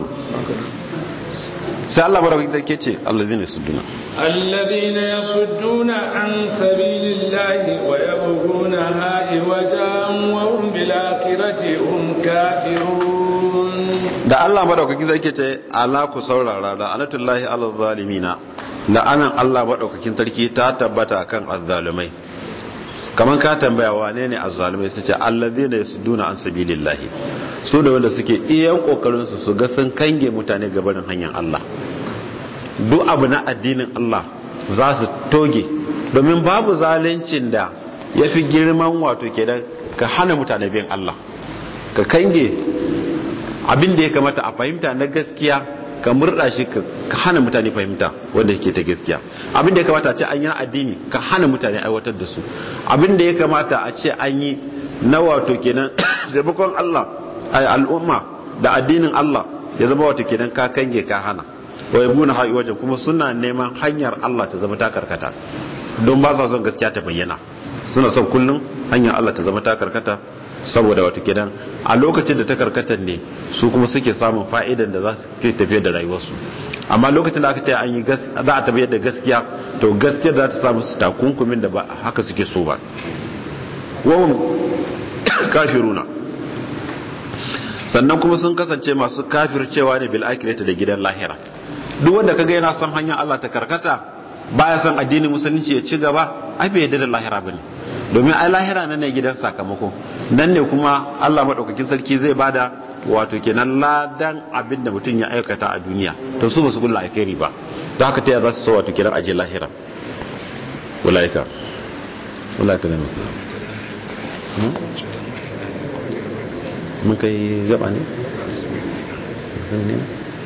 sai Allah madaukakin sarki ce allazina yasudduna الذين يصدون عن سبيل الله ويبغونها عوجا وهم بالآخرة هم كافرون da Allah madaukakin sarki ce ala ku saurara da anatullahi ala zalimina la'anan Allah madaukakin sarki ta tabbata kan azzalumai kaman ka tambaya wane ne azzalumai su ce allazina yasudduna an sabilillahi su da wanda suke iyan kokarin su su ga sun kange mutane gabanin hanyar Allah duk abu na addinin Allah za su toge domin babu zalincin da ya fi girman wato ke da ka hana mutane bin Allah ka kange abin da ya kamata a fahimta na gaskiya ka murda shi ka hana mutane fahimta wanda ke ta gaskiya abin da ya kamata a ce an yi na addini ka hana mutane aiwatar da su abin da ya kamata a ce an yi na wato kenan taimakon Allah al'umma da addinin Allah ya zama wato kenan ka kange ka hana wa yabuna hayi wajen kuma suna neman hanyar Allah ta zama ta karkata don ba sa son gaskiya ta bayyana suna son kullum hanyar Allah ta zama ta karkata saboda wato kenan a lokacin da ta karkata ne su kuma suke samun fa'idan da za su ke tafiyar da rayuwarsu amma lokacin da aka ce an yi za a tafiyar da gaskiya to gaskiya za ta samu su takunkumin da ba haka suke so ba wahum kafiruna sannan kuma sun kasance masu kafircewa ne bil akhirati da gidan lahira duk wanda kaga yana son hanyar Allah ta karkata baya son addinin musulunci ya ci gaba ai bai yarda da lahira bane domin ai lahira nan ne gidan sakamako nan ne kuma Allah madaukakin sarki zai bada wato kenan ladan abin da mutum ya aikata a duniya to su ba su kulla alkhairi ba don haka ta ya za su so wato kenan aje lahira ulaika ulaika ne mun kai gaba ne zan ne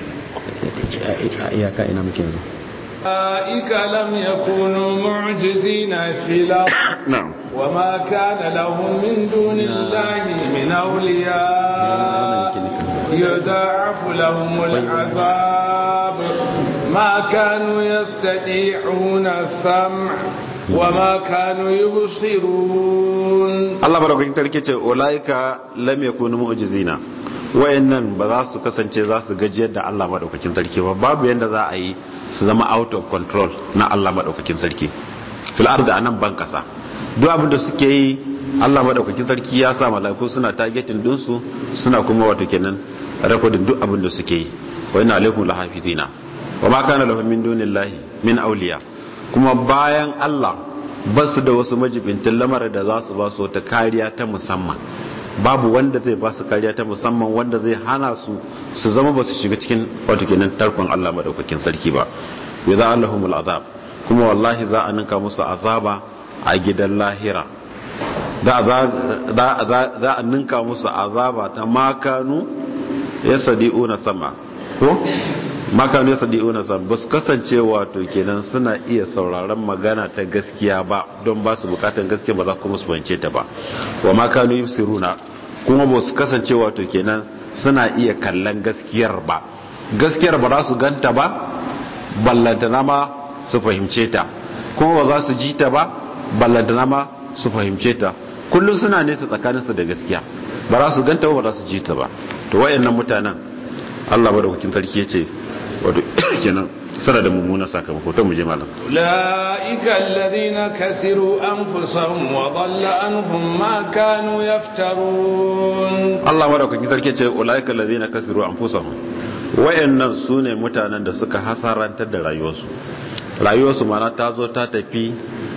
iyaka ina muke yanzu أولئك لم يكونوا معجزين في الأرض na'am وما كان لهم من دون الله من أولياء يضاعف لهم العذاب ما كانوا يستطيعون السمع وما كانوا يبصرون Allah barakakin tarke ce ulaika lam yakunu mu'jizina wayannan ba za su kasance za su gajiyar da Allah madaukakin sarki ba babu yanda za a yi su zama out of control na Allah madaukakin sarki fil ardi anan ban kasa duk abin da suke yi Allah madaukakin sarki ya sa malaiku suna targeting din su suna kuma wato kenan recording duk abin da suke yi wa inna alaikum lahafizina wa ma kana lahum min dunillahi min awliya kuma bayan Allah ba su da wasu majibintin lamar da za su ba su wata kariya ta musamman babu wanda zai ba su kariya ta musamman wanda zai hana su su zama ba su shiga cikin wato kenan tarkon Allah madaukakin sarki ba wa za Allahumul azab kuma wallahi za a ninka musu azaba a gidan lahira za a ninka musu azaba ta makanu ya sadi'una sama ko makanu ya sadi'una sama ba su kasance wato kenan suna iya sauraron magana ta gaskiya ba don ba su bukatan gaskiya ba za kuma su bance ta ba wa makanu yusiruna kuma ba su kasance wato kenan suna iya kallon gaskiyar ba gaskiyar ba za su ganta ba ballantana ma su fahimce ta kuma ba za su ji ta ba ballantana ma su fahimce ta kullum suna nesa tsakaninsu da gaskiya ba za su ganta ba ba za su ji ta ba to wayannan mutanen Allah madaukakin sarki ya ce wato kenan suna da mummunan sakamako to mu je malam أولئك الذين كسروا أنفسهم وضل عنهم ما كانوا يفترون Allah madaukakin sarki ce ulaika allazina kasiru anfusahum wayannan sune mutanen da suka hasarantar da rayuwarsu rayuwarsu mana ta zo ta tafi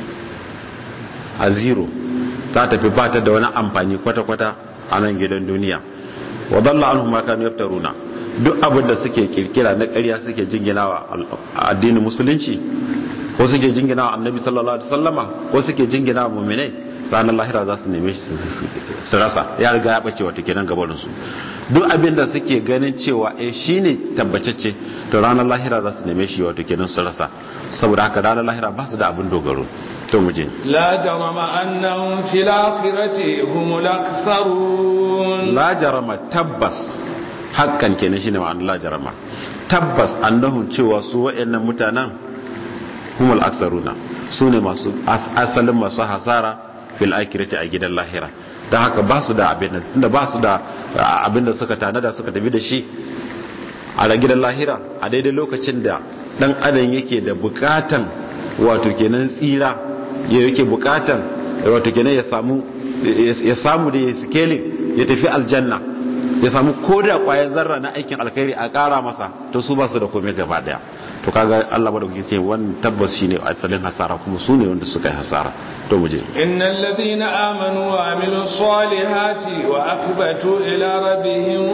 a zero ta tafi ba ta da wani amfani kwata-kwata a nan gidan duniya wa dalla anhum ma kanu yaftaruna duk abin da suke kirkira na ƙarya suke jinginawa addinin musulunci ko suke jinginawa annabi sallallahu alaihi wasallama ko suke jinginawa mu'minai ranar lahira za su neme shi su rasa ya riga ya bace wata kenan gabarin su duk abin da suke ganin cewa eh shine tabbatacce to ranar lahira za su neme shi wato kenan su rasa saboda haka ranar lahira ba su da abin dogaro to mu je لا جرم أنهم في الآخرة هم الأكثرون la jarama tabbas hakkan kenan shine ma'anar la jarama tabbas annahum cewa su wayannan mutanen humul aksaruna su ne masu as- asalin masu hasara fil akhirati a gidan lahira don haka ba su da abin da ba su da abin da suka tanada suka tafi da shi a gidan lahira a daidai lokacin da dan adam yake da bukatan wato kenan tsira ya yake bukatan wato kenan ya samu ya samu da ya scaling ya tafi aljanna ya samu koda kwayan zarra na aikin alkhairi a kara masa to su ba su da komai gaba daya to kaga Allah ba da kuke ce wannan tabbas shine asalin hasara kuma su ne wanda suka yi hasara to mu je إن الذين آمنوا وعملوا الصالحات وأخبتوا إلى ربهم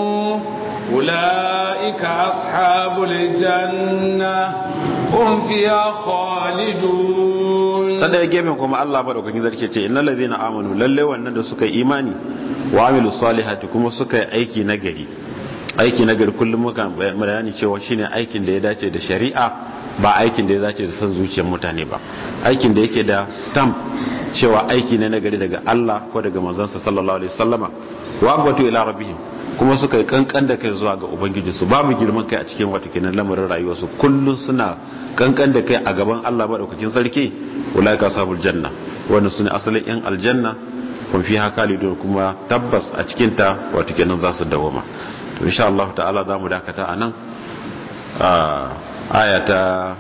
أولئك أصحاب الجنة هم فيها خالدون ta daya gefen kuma Allah madaukakin zarke ce innal ladhina amanu lalle wannan da suka yi imani wa amilus salihati kuma suka yi aiki nagari aiki nagari kullum muka bayani cewa shine aikin da ya dace da shari'a ba aikin da ya dace da san zuciyar mutane ba aikin da yake da stamp cewa aiki ne nagari daga Allah ko daga manzansa sallallahu alaihi wasallama wa abatu ila rabbihim kuma suka yi kankan da kai zuwa ga ubangiji su babu girman kai a cikin wata kenan lamarin rayuwarsu kullum suna kankan da kai a gaban Allah madaukakin sarki ulaika sabul janna wannan sune asalin yan aljanna kun fi haka lidon kuma tabbas a cikin ta wata kenan za su dawoma to insha Allah ta'ala zamu dakata anan a aya ta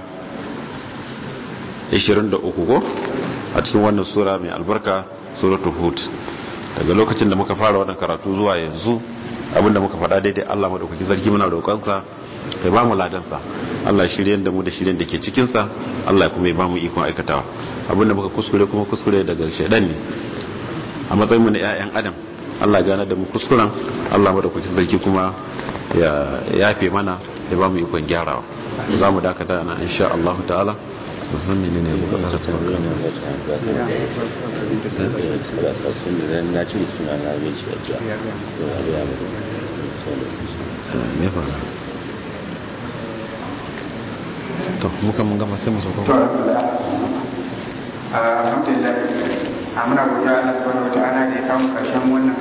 23 ko a cikin wannan sura mai albarka suratul hud daga lokacin da muka fara wannan karatu zuwa yanzu abinda muka faɗa daidai Allah madaukakin sarki muna roƙonsa ya ba mu ladansa Allah shirye da mu da shiryen da ke cikinsa Allah kuma ya ba mu ikon aikatawa abinda muka kuskure kuma kuskure daga shaidan ne a matsayin mu na ƴaƴan adam Allah ya gane da mu kuskuren Allah madaukakin sarki kuma ya yafe mana ya ba mu ikon gyarawa za mu dakata na insha Allah ta'ala zan menene muka tsara ta na cire suna na mai shi ajiya me fara to muka mun gama sai mu sauka to alhamdulillah a muna godiya Allah subhanahu wataala da ya kawo karshen wannan